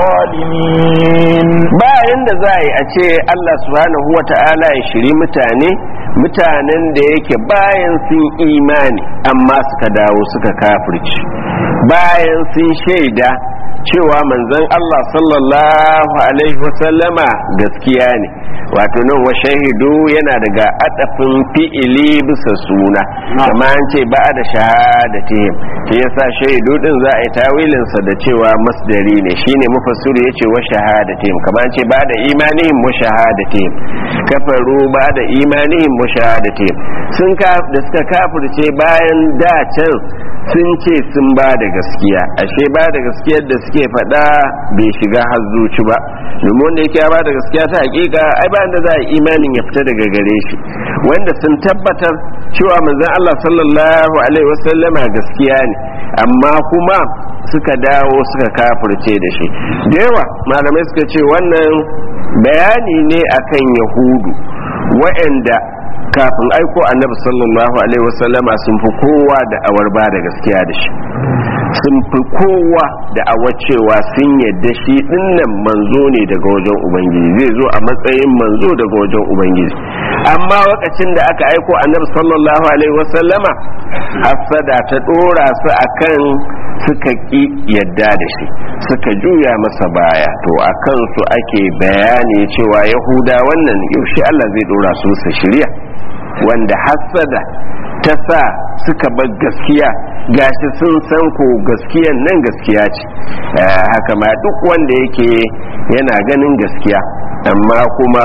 الظالمين bayan da za a yi a ce Allah subhanahu wa ta'ala ya shiri mutane mutanen da yake bayan sun imani amma suka dawo suka kafirci bayan sun shaida cewa manzon Allah sallallahu alaihi wasallama gaskiya ne wato nan wa shahidu yana daga adafin fi'ili bisa suna kama an ce ba da shahadatihim shi yasa shahidu din za a yi tawilin sa da cewa masdari ne shine mufassiru yace wa shahadatihim kama an ce ba da imanihim wa shahadatihim kafaru ba da imanihim wa shahadatihim sun ka da suka kafirce bayan da can sun ce sun ba da gaskiya ashe ba da gaskiyar da suke faɗa bai shiga har zuci ba domin wanda yake ba da gaskiya ta hakika ai ba da za a imanin ya fita daga gare shi wanda sun tabbatar cewa manzon Allah sallallahu alaihi wasallama gaskiya ne amma kuma suka dawo suka kafirce da shi da yawa malamai suka ce wannan bayani ne akan yahudu wa'anda kafin aiko annabi sallallahu alaihi wasallama sun fi kowa da awar ba da gaskiya da shi sun fi kowa da awar cewa sun yadda shi dinnan manzo ne daga wajen ubangiji zai zo a matsayin manzo daga wajen ubangiji amma lokacin da aka aiko annabi sallallahu alaihi wasallama hasada ta dora su akan suka ki yadda da shi suka juya masa baya to a kansu ake bayani cewa yahuda wannan yaushe Allah zai dora su su shirya wanda hassada ta sa suka bar gaskiya gashi sun san ko gaskiyan nan gaskiya ce haka ma duk wanda yake yana ganin gaskiya amma kuma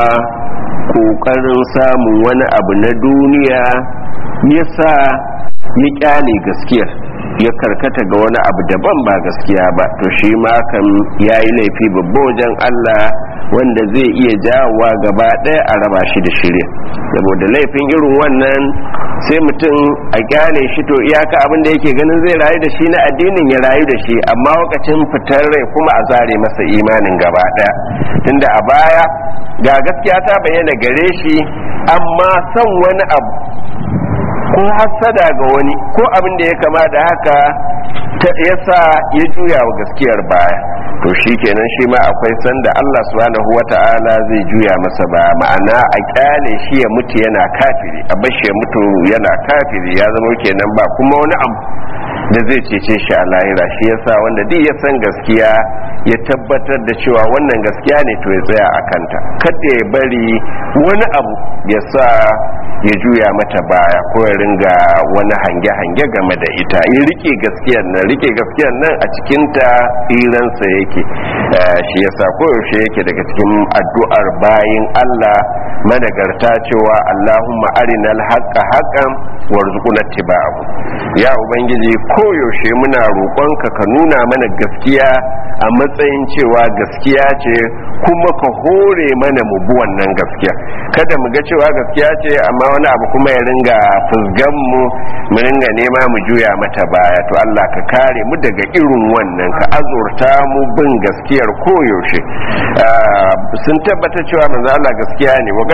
kokarin samun wani abu na duniya yasa ya kyale gaskiyar ya karkata ga wani abu daban ba gaskiya ba to shi ma kan ya yi laifi babba wajen Allah wanda zai iya jawowa gaba ɗaya a raba shi da shirya saboda laifin irin wannan sai mutum a kyale shi to iyaka abin da yake ganin zai rayu da shi na addinin ya rayu da shi amma lokacin fitar rai kuma a zare masa imanin gaba ɗaya tunda a baya ga gaskiya ta bayyana gare shi amma son wani abu ko hassada ga wani ko abin da ya kama da haka ta yasa ya juya wa gaskiyar baya to shi kenan shi ma akwai sanda Allah subhanahu wata'ala zai juya masa ba ma'ana a kyale shi ya mutu yana kafiri a bashi ya mutu yana kafiri ya zama kenan ba kuma wani abu da zai cece shi a lahira shi yasa wanda duk ya san gaskiya ya tabbatar da cewa wannan gaskiya ne to ya tsaya a kanta kada ya bari wani abu ya sa ya juya mata baya ko ya ringa wani hange-hange game da ita ya rike gaskiyar nan rike gaskiyar nan a cikinta tsiransa yake shi yasa koyaushe yake daga cikin addu'ar bayin Allah managarta cewa Allahumma arinal haqqa haqqan warzuqna ittiba'ahu ya ubangiji koyaushe muna roƙonka ka nuna mana gaskiya a matsayin cewa gaskiya ce kuma ka hore mana mu bi wannan gaskiya kada mu ga cewa gaskiya ce amma wani abu kuma ya ringa fusgan mu mu ringa nema mu juya mata baya to Allah ka kare mu daga irin wannan ka azurta mu bin gaskiyar koyaushe sun tabbata cewa manzo Allah gaskiya ne wa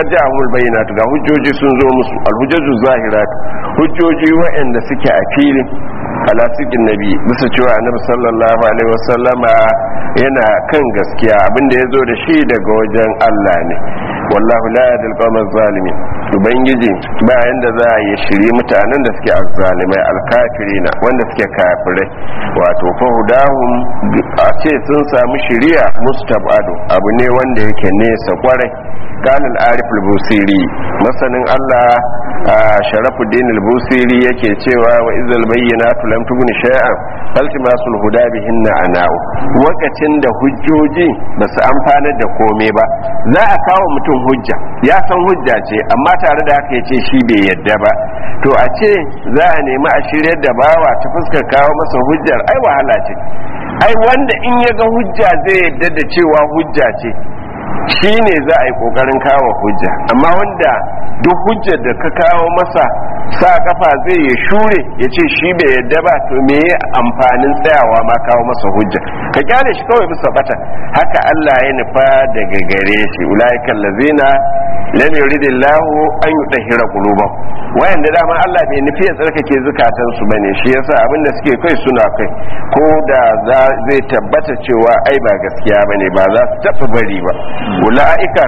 kad ja'ahumul bayyinatu ga hujjoji sun zo musu alhujjatu zahirat hujjoji waɗanda suke a filin ala sikin nabi bisa cewa annabi sallallahu alaihi wasallama yana kan gaskiya abinda ya zo da shi daga wajen Allah ne wallahu la yadil qawmaz zalimin ubangiji bayan da za a yi shiri mutanen da suke azzalimai alkafirina wanda suke kafirai wato fahudahum a ce sun samu shiriya mustabadu abu ne wanda yake nesa kwarai قال العارف البوسيري masanin Allah sharafuddin al-busiri yake cewa wa izal bayyinatu lam tughni shay'an faltimasul huda bihinna ana'u wakacin da hujjoji ba su amfanar da komai ba za a kawo mutum hujja ya san hujja ce amma tare da haka yace shi bai yadda ba to a ce za a nemi a shiryar da bawa ta fuskar kawo masa hujjar ai wahala ce ai wanda in ya ga hujja zai yadda da cewa hujja ce shi ne za a yi kokarin kawo hujja amma wanda duk hujjar da ka kawo masa sa kafa zai ya shure ya ce shi bai yadda ba to me ya amfanin tsayawa ma kawo masa hujja ka kyale shi kawai bisa bata haka Allah ya nufa daga gare shi ulaiikal ladzina lam yuridillahu an yutahhira qulubahum wayanda dama Allah bai nufi ya tsarkake zukatan su bane shi yasa abinda suke kai suna kai ko da zai tabbata cewa ai ba gaskiya bane ba za su tafi bari ba ulaika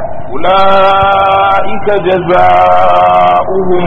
ulaika jazaohum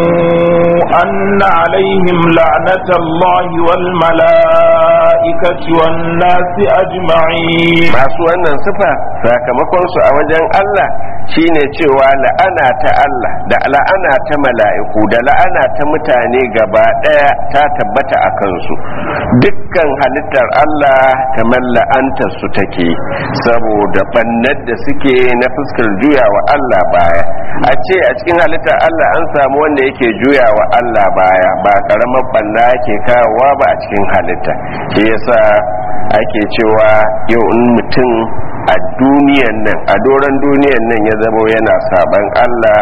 anna alaihim la'natullahi wal malaikati wan nasi ajma'in masu wannan sifa sakamakon su a wajen Allah shine cewa la'ana ta Allah da la'ana ta mala'iku da la'ana ta mutane gaba daya ta tabbata a kansu dukkan halittar Allah kamar la'antar su take saboda bannar da suke na fuskar juya wa Allah baya a ce a cikin halittar Allah an samu wanda yake juya wa Allah baya ba karamar banna yake kawowa ba a cikin halitta shi yasa ake cewa yau in mutum a duniyan nan a doron duniyan nan ya zama yana saban Allah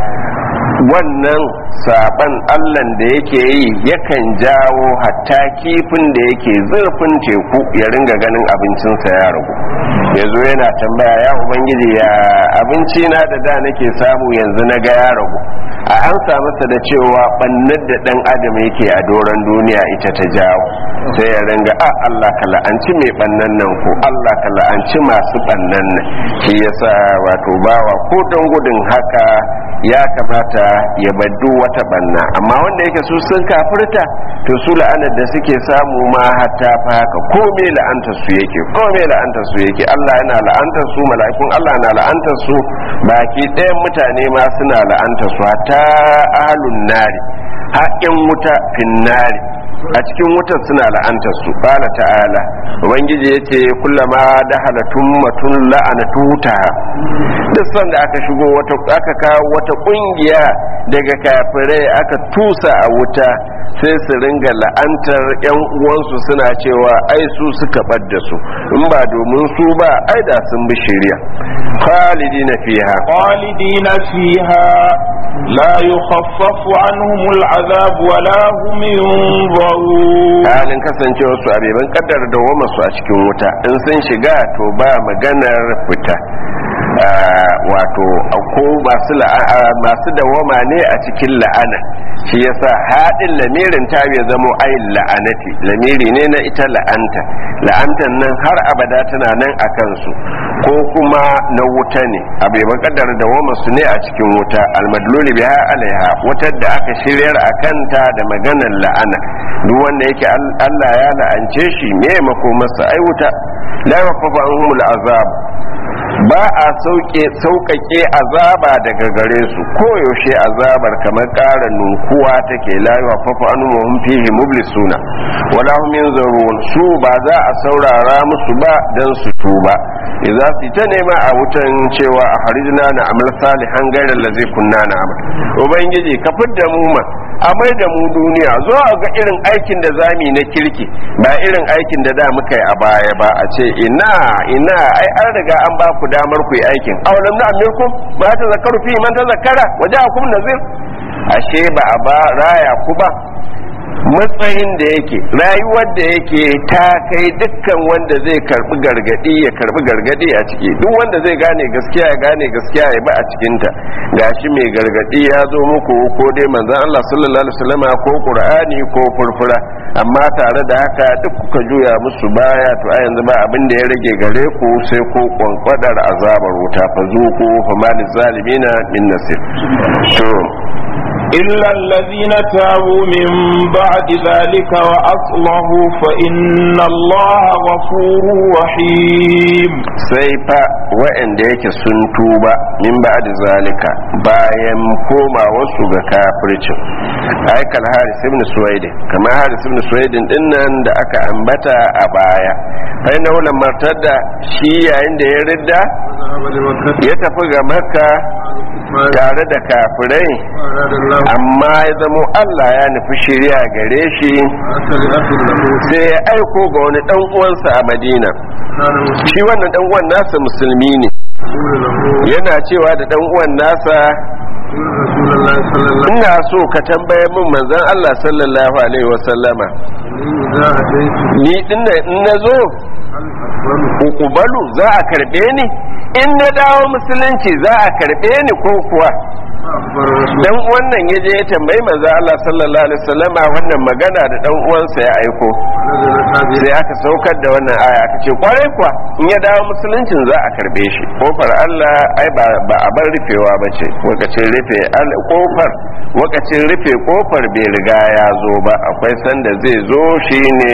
wannan saban allan da yake yi yakan jawo hatta kifin da yake zurfin teku ya ringa ganin abincinsa ya ragu ya zo yana tambaya ya ubangiji ya abinci na da da nake samu yanzu na ga ya ragu a an masa da cewa bannar da dan adam yake a doron duniya ita ta jawo sai ya ringa a Allah ka la'anci mai bannan nan ko Allah ka la'anci masu bannan nan shi yasa wato bawa ko don gudun haka ya kamata ya baddu wata banna amma wanda yake su sun kafirta to su la'anar da suke samu ma hatta fa haka ko me la'antar su yake ko me la'antar su yake Allah yana la'antar su mala'ikun Allah na la'antar su baki ɗayan mutane ma suna la'antar su hatta ahlun nari haƙin wuta finnari a cikin wutar suna la'antar su qala ta'ala ubangiji yace kullama dahala tummatun la'anatu ta duk sanda aka shigo wata aka kawo wata kungiya daga kafirai aka tusa a wuta sai su ringa la'antar yan uwansu suna cewa ai su suka ɓadda su in ba domin su ba ai da sun bi shari'a khalidina fiha khalidina fiha la yukhaffafu anhum al'azab wa la hum yunzarun halin kasancewar su abeban kaddar da wama su a cikin wuta in sun shiga to ba maganar fita wato ko masu dawama ne a cikin la'ana shi yasa haɗin lamirin ta ya zamo ayin la'anati lamiri ne na ita la'anta la'antan nan har abada tana nan a kansu ko kuma na wuta ne abu yaban kaddar dawama su ne a cikin wuta almadluli biha alaiha wutar da aka shiryar a kanta da maganar la'ana duk wanda yake Allah ya la'ance shi me makomarsa ai wuta la yafafa anhumul azab ba a sauƙaƙe azaba daga gare su koyaushe azabar kamar ƙara nunkuwa take layuwa fafa anubuwan fihi mublisuna wala hum yanzurun su ba za a saurara musu ba dan su tuba idza su ta nema a wutan cewa a harijna na amal salihan gairar da zai kunna na amal ubangiji ka fidda mu ma a mai da mu duniya zo a ga irin aikin da zami na kirki ba irin aikin da da muka yi a baya ba a ce ina ina ai an riga an ba ku damar ku yi aikin awalam na amirkum ba ta zakaru fi man ta zakara waje akum nazir ashe ba a ba raya ku ba matsayin da yake rayuwar da yake ta kai dukkan wanda zai karbi gargadi ya karbi gargadi a ciki duk wanda zai gane gaskiya ya gane gaskiya ya ba a cikinta gashi mai gargadi ya zo muku ko dai manzon Allah sallallahu alaihi wasallam ko qur'ani ko furfura amma tare da haka duk kuka juya musu baya to a yanzu ba abin da ya rage gare ku sai ko kwankwadar azabar wuta fa zuku fa malil zalimina min nasir to إلا الذين تابوا من بعد ذلك وأصلحوا فإن الله غفور رحيم sai fa waɗanda yake sun tuba min ba'd zalika bayan koma wasu ga kafircin aikal haris ibn suwaidin kamar haris ibn suwaidin dinnan da aka ambata a baya fa inna wala martadda shi yayin da ya ridda وذهب لمكة ya tafi ga makka tare da kafirai وأراد الله amma ya zamo Allah ya nufi shirya gare shi أرسل أخ له sai ya aiko ga wani dan uwansa a Madina كان مسلما shi wannan dan uwan nasa musulmi ne يقول له yana cewa da dan uwan nasa إن رسول الله صلى الله عليه ina so ka tambaye min manzon Allah sallallahu alaihi wasallama وسلم إذا أتيت ni din nan in nazo هل أقبل ukubalu za a karbe ni in na dawo musulunci za a karbe ni ko kuwa فأخبر رسول dan wannan ya je ya tambayi manzon Allah sallallahu alaihi wasallama wannan magana da dan uwansa ya aiko نزلت هذه sai aka saukar da wannan aya aka ce kwarai kuwa in ya dawo musuluncin za a karbe shi kofar Allah ai ba ba a bar rufewa ba ce wakacin rufe al- kofar wakacin rufe kofar bai riga ya zo ba akwai sanda zai zo shine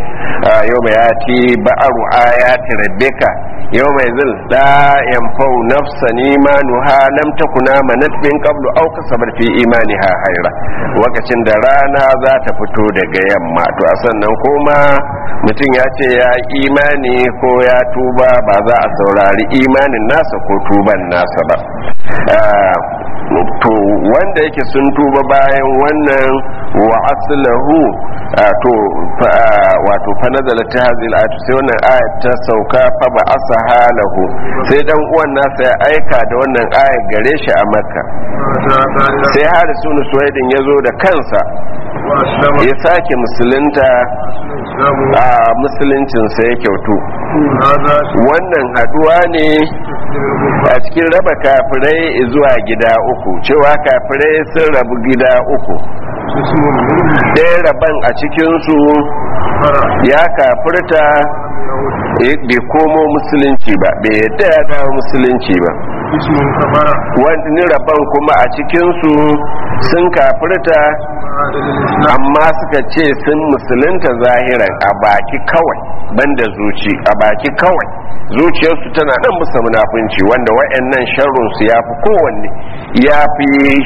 yau mai yati ba'aru ayati rabbika yau mai zil la yanfau nafsan imanuha lam takuna manat min qablu aw kasabat fi imaniha haira wakacin da rana za ta fito daga yamma to a sannan kuma mutum ya ce ya imani ko ya tuba ba za a saurari imanin nasa ko tuban nasa ba Ah, to wanda yake sun tuba bayan wannan wa aslahu ah, to fa- ah, wato fa nazala ta hazil ayatu sai wannan ayat ta sauka fa ba asaha lahu sai dan uwan nasa ya aika da wannan ayat gare shi a makka فأتى sai harisu suwaidin ya zo da kansa وأسلم ya sake musulunta إسلامه a musuluncinsa ya kyautu هذا wannan haduwa ne a cikin raba kafirai zuwa gida uku cewa kafirai sun rabu gida uku اسم منه ɗaya raban a cikinsu فرع ya kafirta eh, bai komo musulunci ba bai yadda ya dawo musulunci ba اسم كفر wani rabon kuma a cikinsu sun kafirta عاد للإسلام amma suka ce sun musulunta zahiran a baki kawai banda zuci a baki kawai zuciyarsu tana nan musa munafunci wanda wa'annan sharrunsu ya fi kowanne ya fi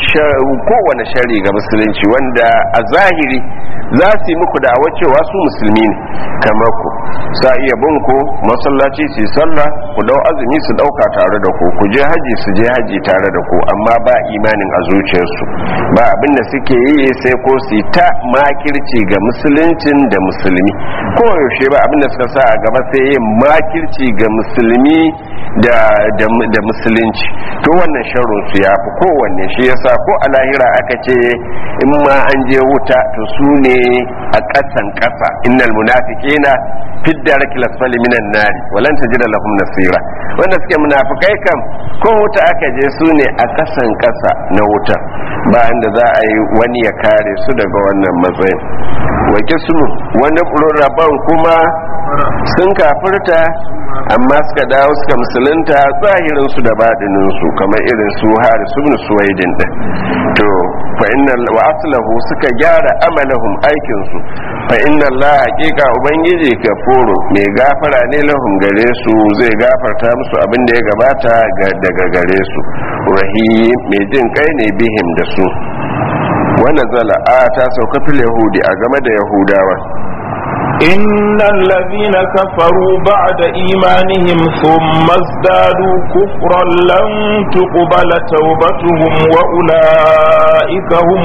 kowane shari ga musulunci wanda a zahiri za su yi muku da'awar cewa su musulmi ne kamar ku sa iya bin ku masallaci su yi sallah ku dau azumi su dauka tare da ku ku je haji su je haji tare da ku amma ba imanin a zuciyarsu ba abin da suke yi sai ko su yi ta makirci ga musuluncin da musulmi ko yaushe ba abin da suka sa a gaba sai yin makirci ga musulmi da da da musulunci to wannan sharrin su ya fi kowanne shi yasa ko a lahira aka ce in ma an je wuta to su ne a ƙasan ƙasa innal munafiqina fi darki lasfali minan nari walan tajida lahum nasira wanda suke munafikai kam ko wuta aka je su ne a ƙasan ƙasa na wuta bayan da za a yi wani ya kare su daga wannan matsayin wa kismu wani rabon kuma sun kafirta amma suka dawo suka musulunta zahirin su da badinin su kamar irin su harisu ibn suwaidin din to fa inna wa aslahu suka gyara amalahum aikin su fa inna Allah haqiqa ubangiji kafuru mai gafara ne lahum gare su zai gafarta musu abin da ya gabata ga- daga gare su rahim mai jin kai ne bihim da su wannan zala a ta sauka fil yahudi a game da yahudawa إن الذين كفروا بعد إيمانهم ثم ازدادوا كفرا لن تقبل توبتهم وأولئك هم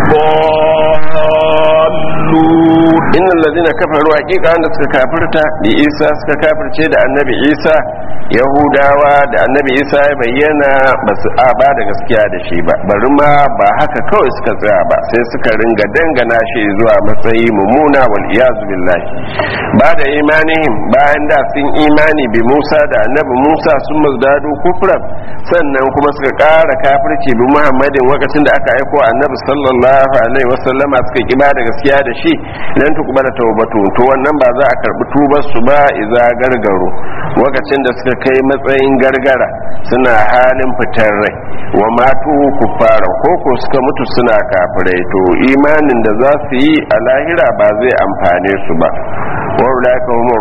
الضالون إن الذين كفروا حقيقة أن suka kafirta da Isa suka kafirce da annabi Isa Yahudawa da annabi Isa ya bayyana ba su a ba da gaskiya da shi ba bari ma ba haka kawai suka tsaya ba sai suka ringa dangana shi zuwa matsayi mummuna wal iyazu billahi ba da imanihim bayan da sun imani bi Musa da annabi Musa sun mazdadu kufran sannan kuma suka ƙara kafirci bi Muhammadin lokacin da aka aiko annabi sallallahu alaihi wasallama suka ki ba da gaskiya da shi lan tukbala tawbatu to wannan ba za a karbi tubar su ba iza gargaro lokacin da suka kai matsayin gargara suna halin fitar rai wa matu kuffara ko ko suka mutu suna kafirai to imanin da za su yi a lahira ba zai amfane su ba wa ulaka humur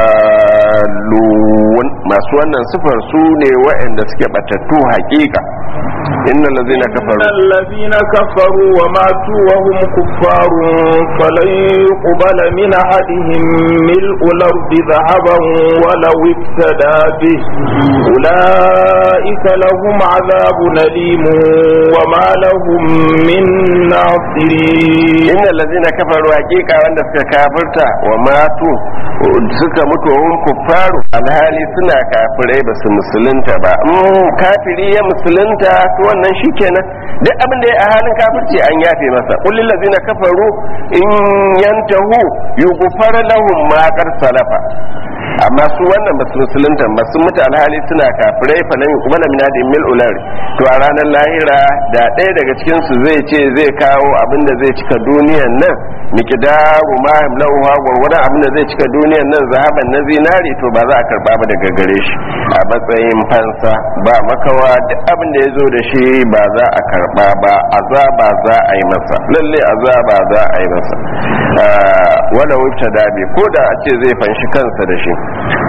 rallun masu wannan sifar su ne waɗanda suke batattu haƙiƙa innal ladzina kafaru إن الذين كفروا وماتوا وهم كفار فلن يقبل من أحدهم ملء الأرض ذهبا ولو افتدى به أولئك لهم عذاب أليم وما لهم من ناصرين innal ladzina kafaru haqiqa wanda suka kafirta wa matu suka mutu wa hum kuffaru alhali suna kafirai ba su musulunta ba in kafiri ya musulunta to wannan shikenan duk abin da ya a halin kafirci an yafe masa qul lil ladzina kafaru in yantahu yughfar lahum ma qad salafa amma su wannan ba su musulunta ba sun mutu alhali suna kafirai fa lam yuqbala min adin mil ular to a ranar lahira da ɗaya daga cikin su zai ce zai kawo abin da zai cika duniyan nan miqdaru ma yamlauha gurgurdan abin da zai cika duniyan nan zahaban na zinari to ba za a karba ba daga gare shi a matsayin fansa ba makawa duk abin da ya zo da shi ba za a karba ba azaba za a yi masa lalle azaba za a yi masa wala wuce dabi ko da a ce zai fanshi kansa da shi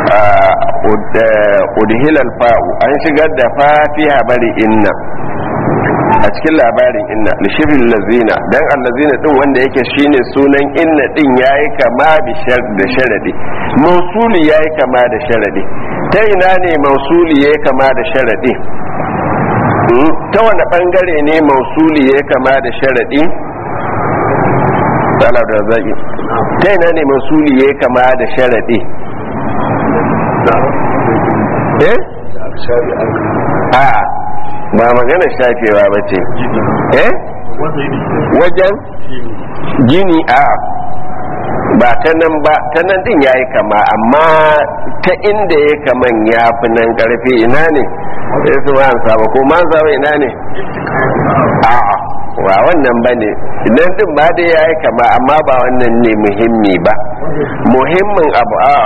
udhilal fa'u an shigar da fa fi habari inna a cikin labarin inna lishirin lazina dan allazina din wanda yake shine sunan inna din yayi kama da sharadi mausuli yayi kama da sharadi ta ina ne mausuli yayi kama da sharadi ta wani bangare ne mausuli yayi kama da sharadi da zaki ta ina ne mausuli yayi kama da sharadi eh a ba magana shafewa ba ce eh wajen gini a ba ta nan ba ta nan din ya yi kama amma ta inda ya kaman ya fi nan karfi ina ne sai su ma saba ko ma saba ina ne a wa wannan ba ne nan din ba dai ya yi kama amma ba wannan ne muhimmi ba muhimmin abu a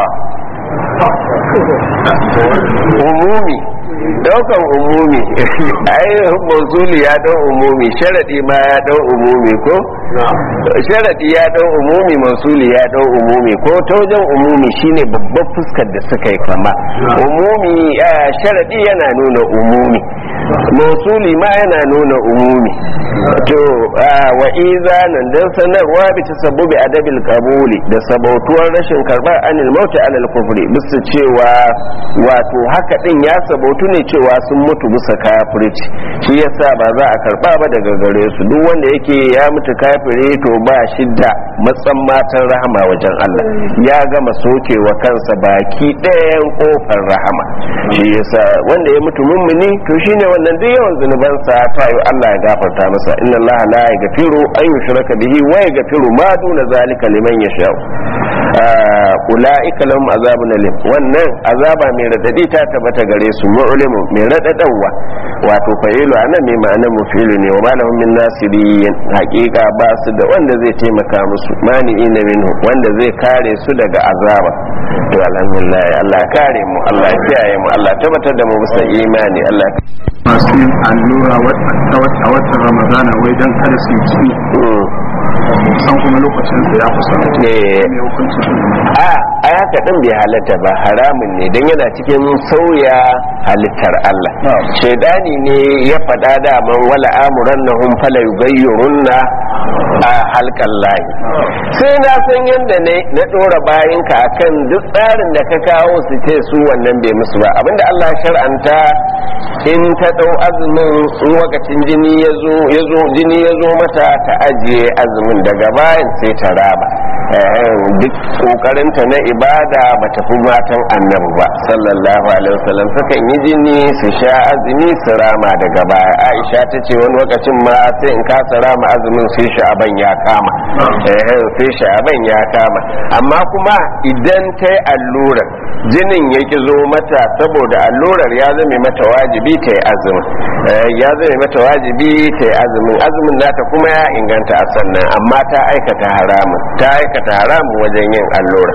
umumi daukan umumi ai mausuli ya dau umumi sharadi ma ya dau umumi ko sharadi ya dau umumi mausuli ya dau umumi ko ta wajen umumi shine babban fuskar da suka yi kama umumi sharadi yana nuna umumi mausuli ma yana nuna umumi to wa iza nan dan sanarwa bi tasabbubi adabil qabuli da sabautuwar rashin karbar anil mauti alal kufri bisa cewa wato haka din ya sabautu ne cewa sun mutu bisa kafirci shi yasa ba za a karba ba daga gare su duk wanda yake ya mutu kafire to ba shi da matsan matan rahama wajen Allah ya gama sokewa kansa baki ɗayan kofar rahama shi yasa wanda ya mutu mummuni to shine wannan duk yawan zunubansa ta yi Allah ya gafarta masa inna Allah la yaghfiru an yushraka bihi wa yaghfiru ma duna zalika liman yasha ulaika lahum azabun alim wannan azaba mai radadi ta tabbata gare su mu'limu mai radadawa wato fa'ilu anan mai ma'ana mufilu ne wa malahum min nasirin haqiqa ba su da wanda zai taimaka musu mani'ina minhu wanda zai kare su daga azaba to alhamdulillah Allah kare mu Allah kiyaye mu Allah tabbatar da mu bisa imani Allah masu yin allura a watan ramadana wai don kada su yi san kuma lokacin da ya kusa Eh. ne hukuncin su a a haka din bai halatta ba haramun ne don yana cikin sauya halittar Allah shaidani ne ya faɗa daman wala amuran na hun fala yugayyurunna a halkan layi sai na san yadda ne na ɗora bayanka akan duk tsarin da ka kawo su ce su wannan bai musu ba abinda Allah ya shar'anta in ta ɗau azumin in lokacin jini ya zo jini ya zo mata ta ajiye azumin daga bayan sai ta raba duk kokarinta na ibada ba ta fi matan annabi ba sallallahu alaihi wasallam sukan yi jini su sha azumi su rama daga baya aisha ta ce wani lokacin ma sai in kasa rama azumin sai sha'aban ya kama sai sha'aban ya kama amma kuma idan ta yi allurar jinin ya ki zo mata saboda allurar ya zame mata wajibi ta yi azumin ya zame mata wajibi ta yi azumin azumin nata kuma ya inganta a sannan amma ta aikata haramun ta aikata haramun wajen yin allura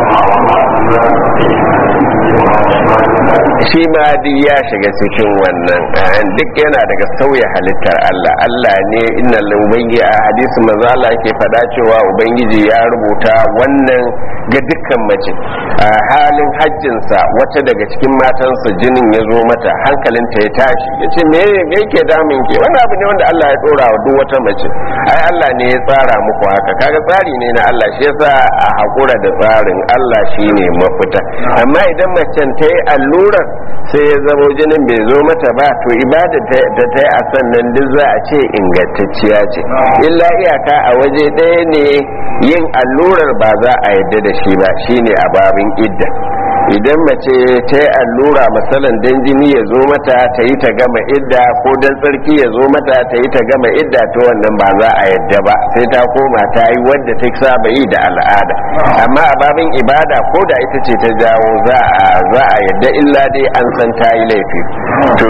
shi ma duk ya shiga cikin wannan duk yana daga sauya halittar Allah Allah ne inna ubangi a hadisi manzo Allah yake faɗa cewa ubangiji ya rubuta wannan ga dukkan mace a halin hajjinsa wata daga cikin matansa jinin ya zo mata hankalinta ya tashi ya ce me yake damin ke wani abu ne wanda Allah ya dora wa duk wata mace ai Allah ne ya tsara muku haka kaga tsari ne na Allah shi yasa a hakura da tsarin Allah shine mafita amma idan macen ta yi allurar sai ya zamo jinin bai zo mata ba to ibada da ta yi a sannan duk za a ce ingantacciya ce illa iyaka a waje ɗaya ne yin allurar ba za a yadda da shi ba shine a babin idda idan mace ta yi allura matsalan dan jini ya zo mata ta yi ta gama idda ko dan tsarki ya zo mata ta yi ta gama idda ta wannan ba za a yadda ba sai ta koma ta yi wadda ta saba yi da al'ada amma a babin ibada ko da ita ce ta jawo za a yadda illa dai an san ta yi laifi to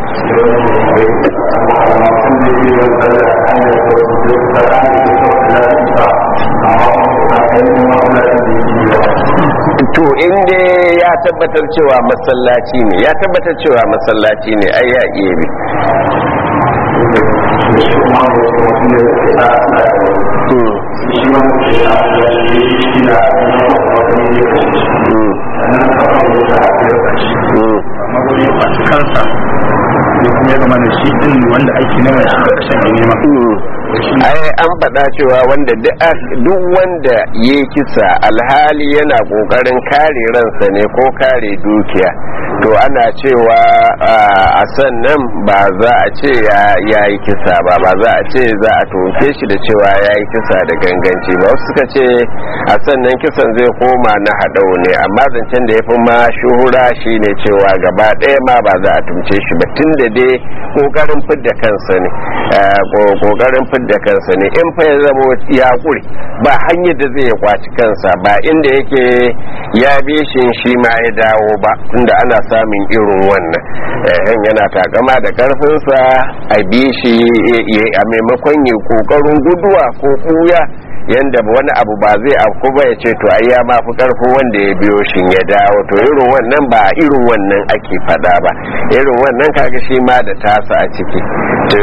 to inda ya tabbatar cewa masallaci ne ya tabbatar cewa masallaci ne ai ya iya bi kansa ya zama da shi din wanda ake nema shi da kashin da nema ai an faɗa cewa wanda duk wanda ya kisa alhali yana ƙoƙarin kare ransa ne ko kare dukiya to ana cewa a sannan ba za a ce ya yi kisa ba ba za a ce za a toke shi da cewa ya yi kisa da ganganci ba wasu suka ce a sannan kisan zai koma na haɗau ne amma zancen da ya fi ma shuhura shi ne cewa gaba ɗaya ma ba za a tumce shi ba tun da dai ƙoƙarin fidda kansa ne ƙoƙarin fidda kansa ne in fa ya zama ya ƙure ba hanyar da zai kwaci kansa ba inda yake ya bi shi shi ma ya dawo ba tunda ana samun irin wannan yan yana takama da karfinsa a bi shi a maimakon yi kokarin guduwa ko kuya yanda wani abu ba zai afku ba ya ce to ai ya mafi karfin wanda ya biyo shi ya dawo to irin wannan ba irin wannan ake fada ba irin wannan kaga shi ma da tasa a ciki to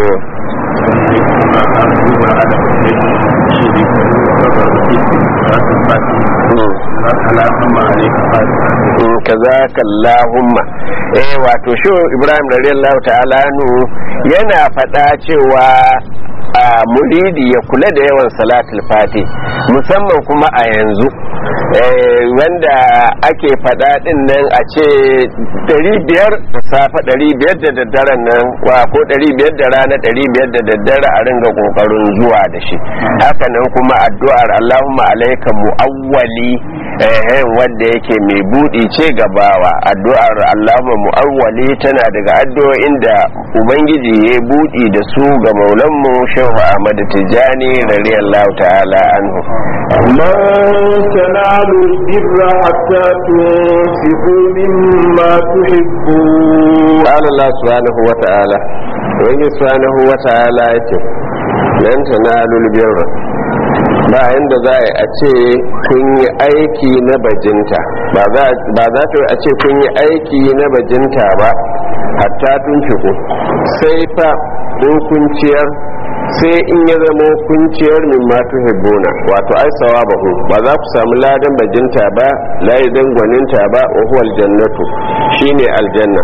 kazaka Allahumma eh wato shi Ibrahim radiyallahu ta'ala nu yana faɗa cewa a muridi ya kula da yawan salatul fati musamman kuma a yanzu wanda ake faɗa ɗin nan a ce 500 da safa 500 da daddaren nan wa ko 500 da rana 500 da daddare a ringa ƙoƙarin zuwa da shi haka nan kuma addu'ar Allahumma alaika mu'awwali wanda yake mai buɗi ce gabawa addu'ar Allahumma mu'awwali tana daga addu'o'in da ubangiji ya buɗi da su ga maulanmu shehu ahmad tijani radiyallahu ta'ala anhu لن تنالوا البر حتى تنفقوا مما تحبون قال الله سبحانه وتعالى وإن سبحانه وتعالى يتم لن تنالوا البر ba yanda za a ce kun yi aiki na bajinta ba za ta a ce kun yi aiki na bajinta ba hatta tun fiku sai fa in kun ciyar sai in ya zama kunciyar min matu hibbuna wato ai sawabahu ba za ku samu ladan bajinta ba ladan gwaninta ba wa huwa aljannatu shine aljanna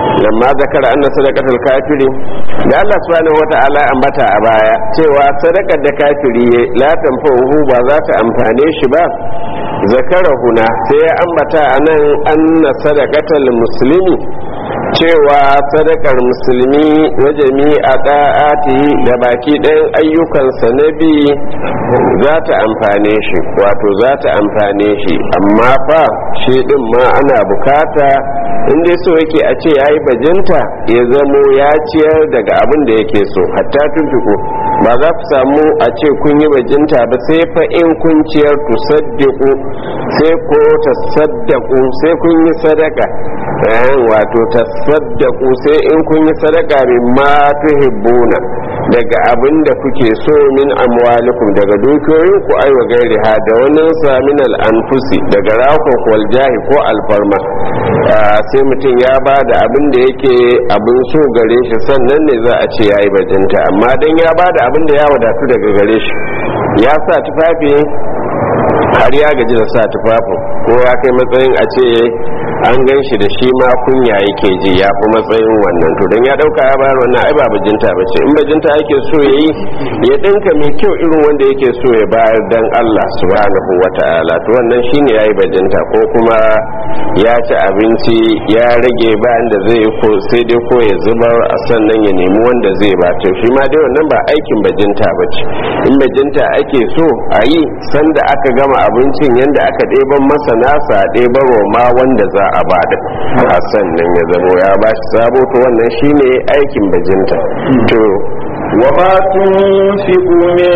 lamma zakara anna sadaqatul kafiri da Allah subhanahu wata'ala ambata a baya cewa sadakar da kafiri la tanfa'uhu ba za ta amfane shi ba zakara huna sai ya ambata anan anna sadaqatul muslimi cewa sadakar musulmi na jami'a da'ati da baki ɗayan ayyukansa na bi za ta amfane shi wato za ta amfane shi amma fa shi ɗin ma ana bukata inda so yake a ce ya yi bajinta ya zamo ya ciyar daga abin da yake so hatta tuntuku ba za ku samu a ce kun yi bajinta ba sai fa in kun ciyar tu saddiku sai ko ta saddaku sai kun yi sadaka wato ta saddaku sai in kun yi sadaka min ma tuhibbuna daga abin da kuke so min amwalikum daga dukiyoyin ku aiwa gairi ha da wani sa min al anfusi daga rakon wal jahi ko alfarma sai mutum ya ba da abin da yake abin so gare shi sannan ne za a ce ya yi bajinta amma dan ya ba da abin da ya wadatu daga gare shi ya sa tufafi har ya gaji da sa tufafin ko ya kai matsayin a ce an gan shi da shi ma kunya yake ji ya fi matsayin wannan to don ya dauka ya bayar wannan ai ba bajinta ba ce in bajinta yake so ya yi ya dinka mai kyau irin wanda yake so ya bayar dan Allah subhanahu wata'ala to wannan shine yayi bajinta ko kuma ya ci abinci ya rage bayan da zai ko sai dai ko ya zubar a sannan ya nemi wanda zai ba to shi ma dai wannan ba aikin bajinta ba ce in bajinta ake so a yi sanda aka gama abincin yanda aka ɗeban masa nasa ɗeban ma wanda za a ba da a sannan ya zamo ya ba shi sabo to wannan shine aikin bajinta to وما تنفقوا من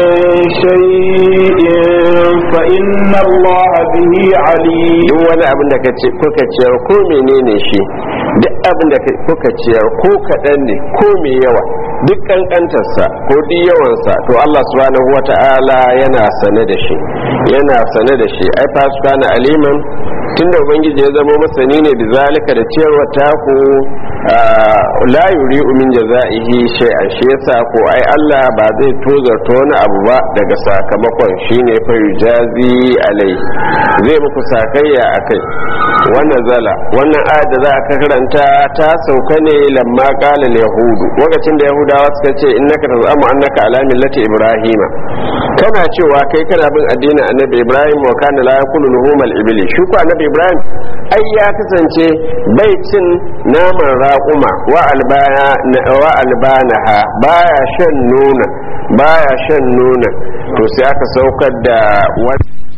شيء فإن الله به عليم duk wani abin da kuka ciyar ko menene shi duk abin da kuka ciyar ko kaɗan ne ko mai yawa duk kankantarsa ko duk yawansa to Allah subhanahu wata'ala yana sane da shi yana sane da shi ai fa subhana aliman tunda ubangiji ya zama masani ne da zalika da ciyarwa taku la yuri min jaza'ihi shay'an shi yasa ko ai Allah ba zai tozarta wani abu ba daga sakamakon shine fa yujazi alai zai muku sakayya akai wannan zala wannan ayat da za a karanta ta sauka ne lamma qala yahudu lokacin da yahudawa suka ce innaka tazamu annaka ala millati ibrahima kana cewa kai kana bin addinin annabi ibrahim wa kana la yakulu luhumal ibli shi ko annabi ibrahim ai ya kasance bai cin naman raƙuma wa albana wa albanaha baya shan nuna baya shan nuna to sai aka saukar da wani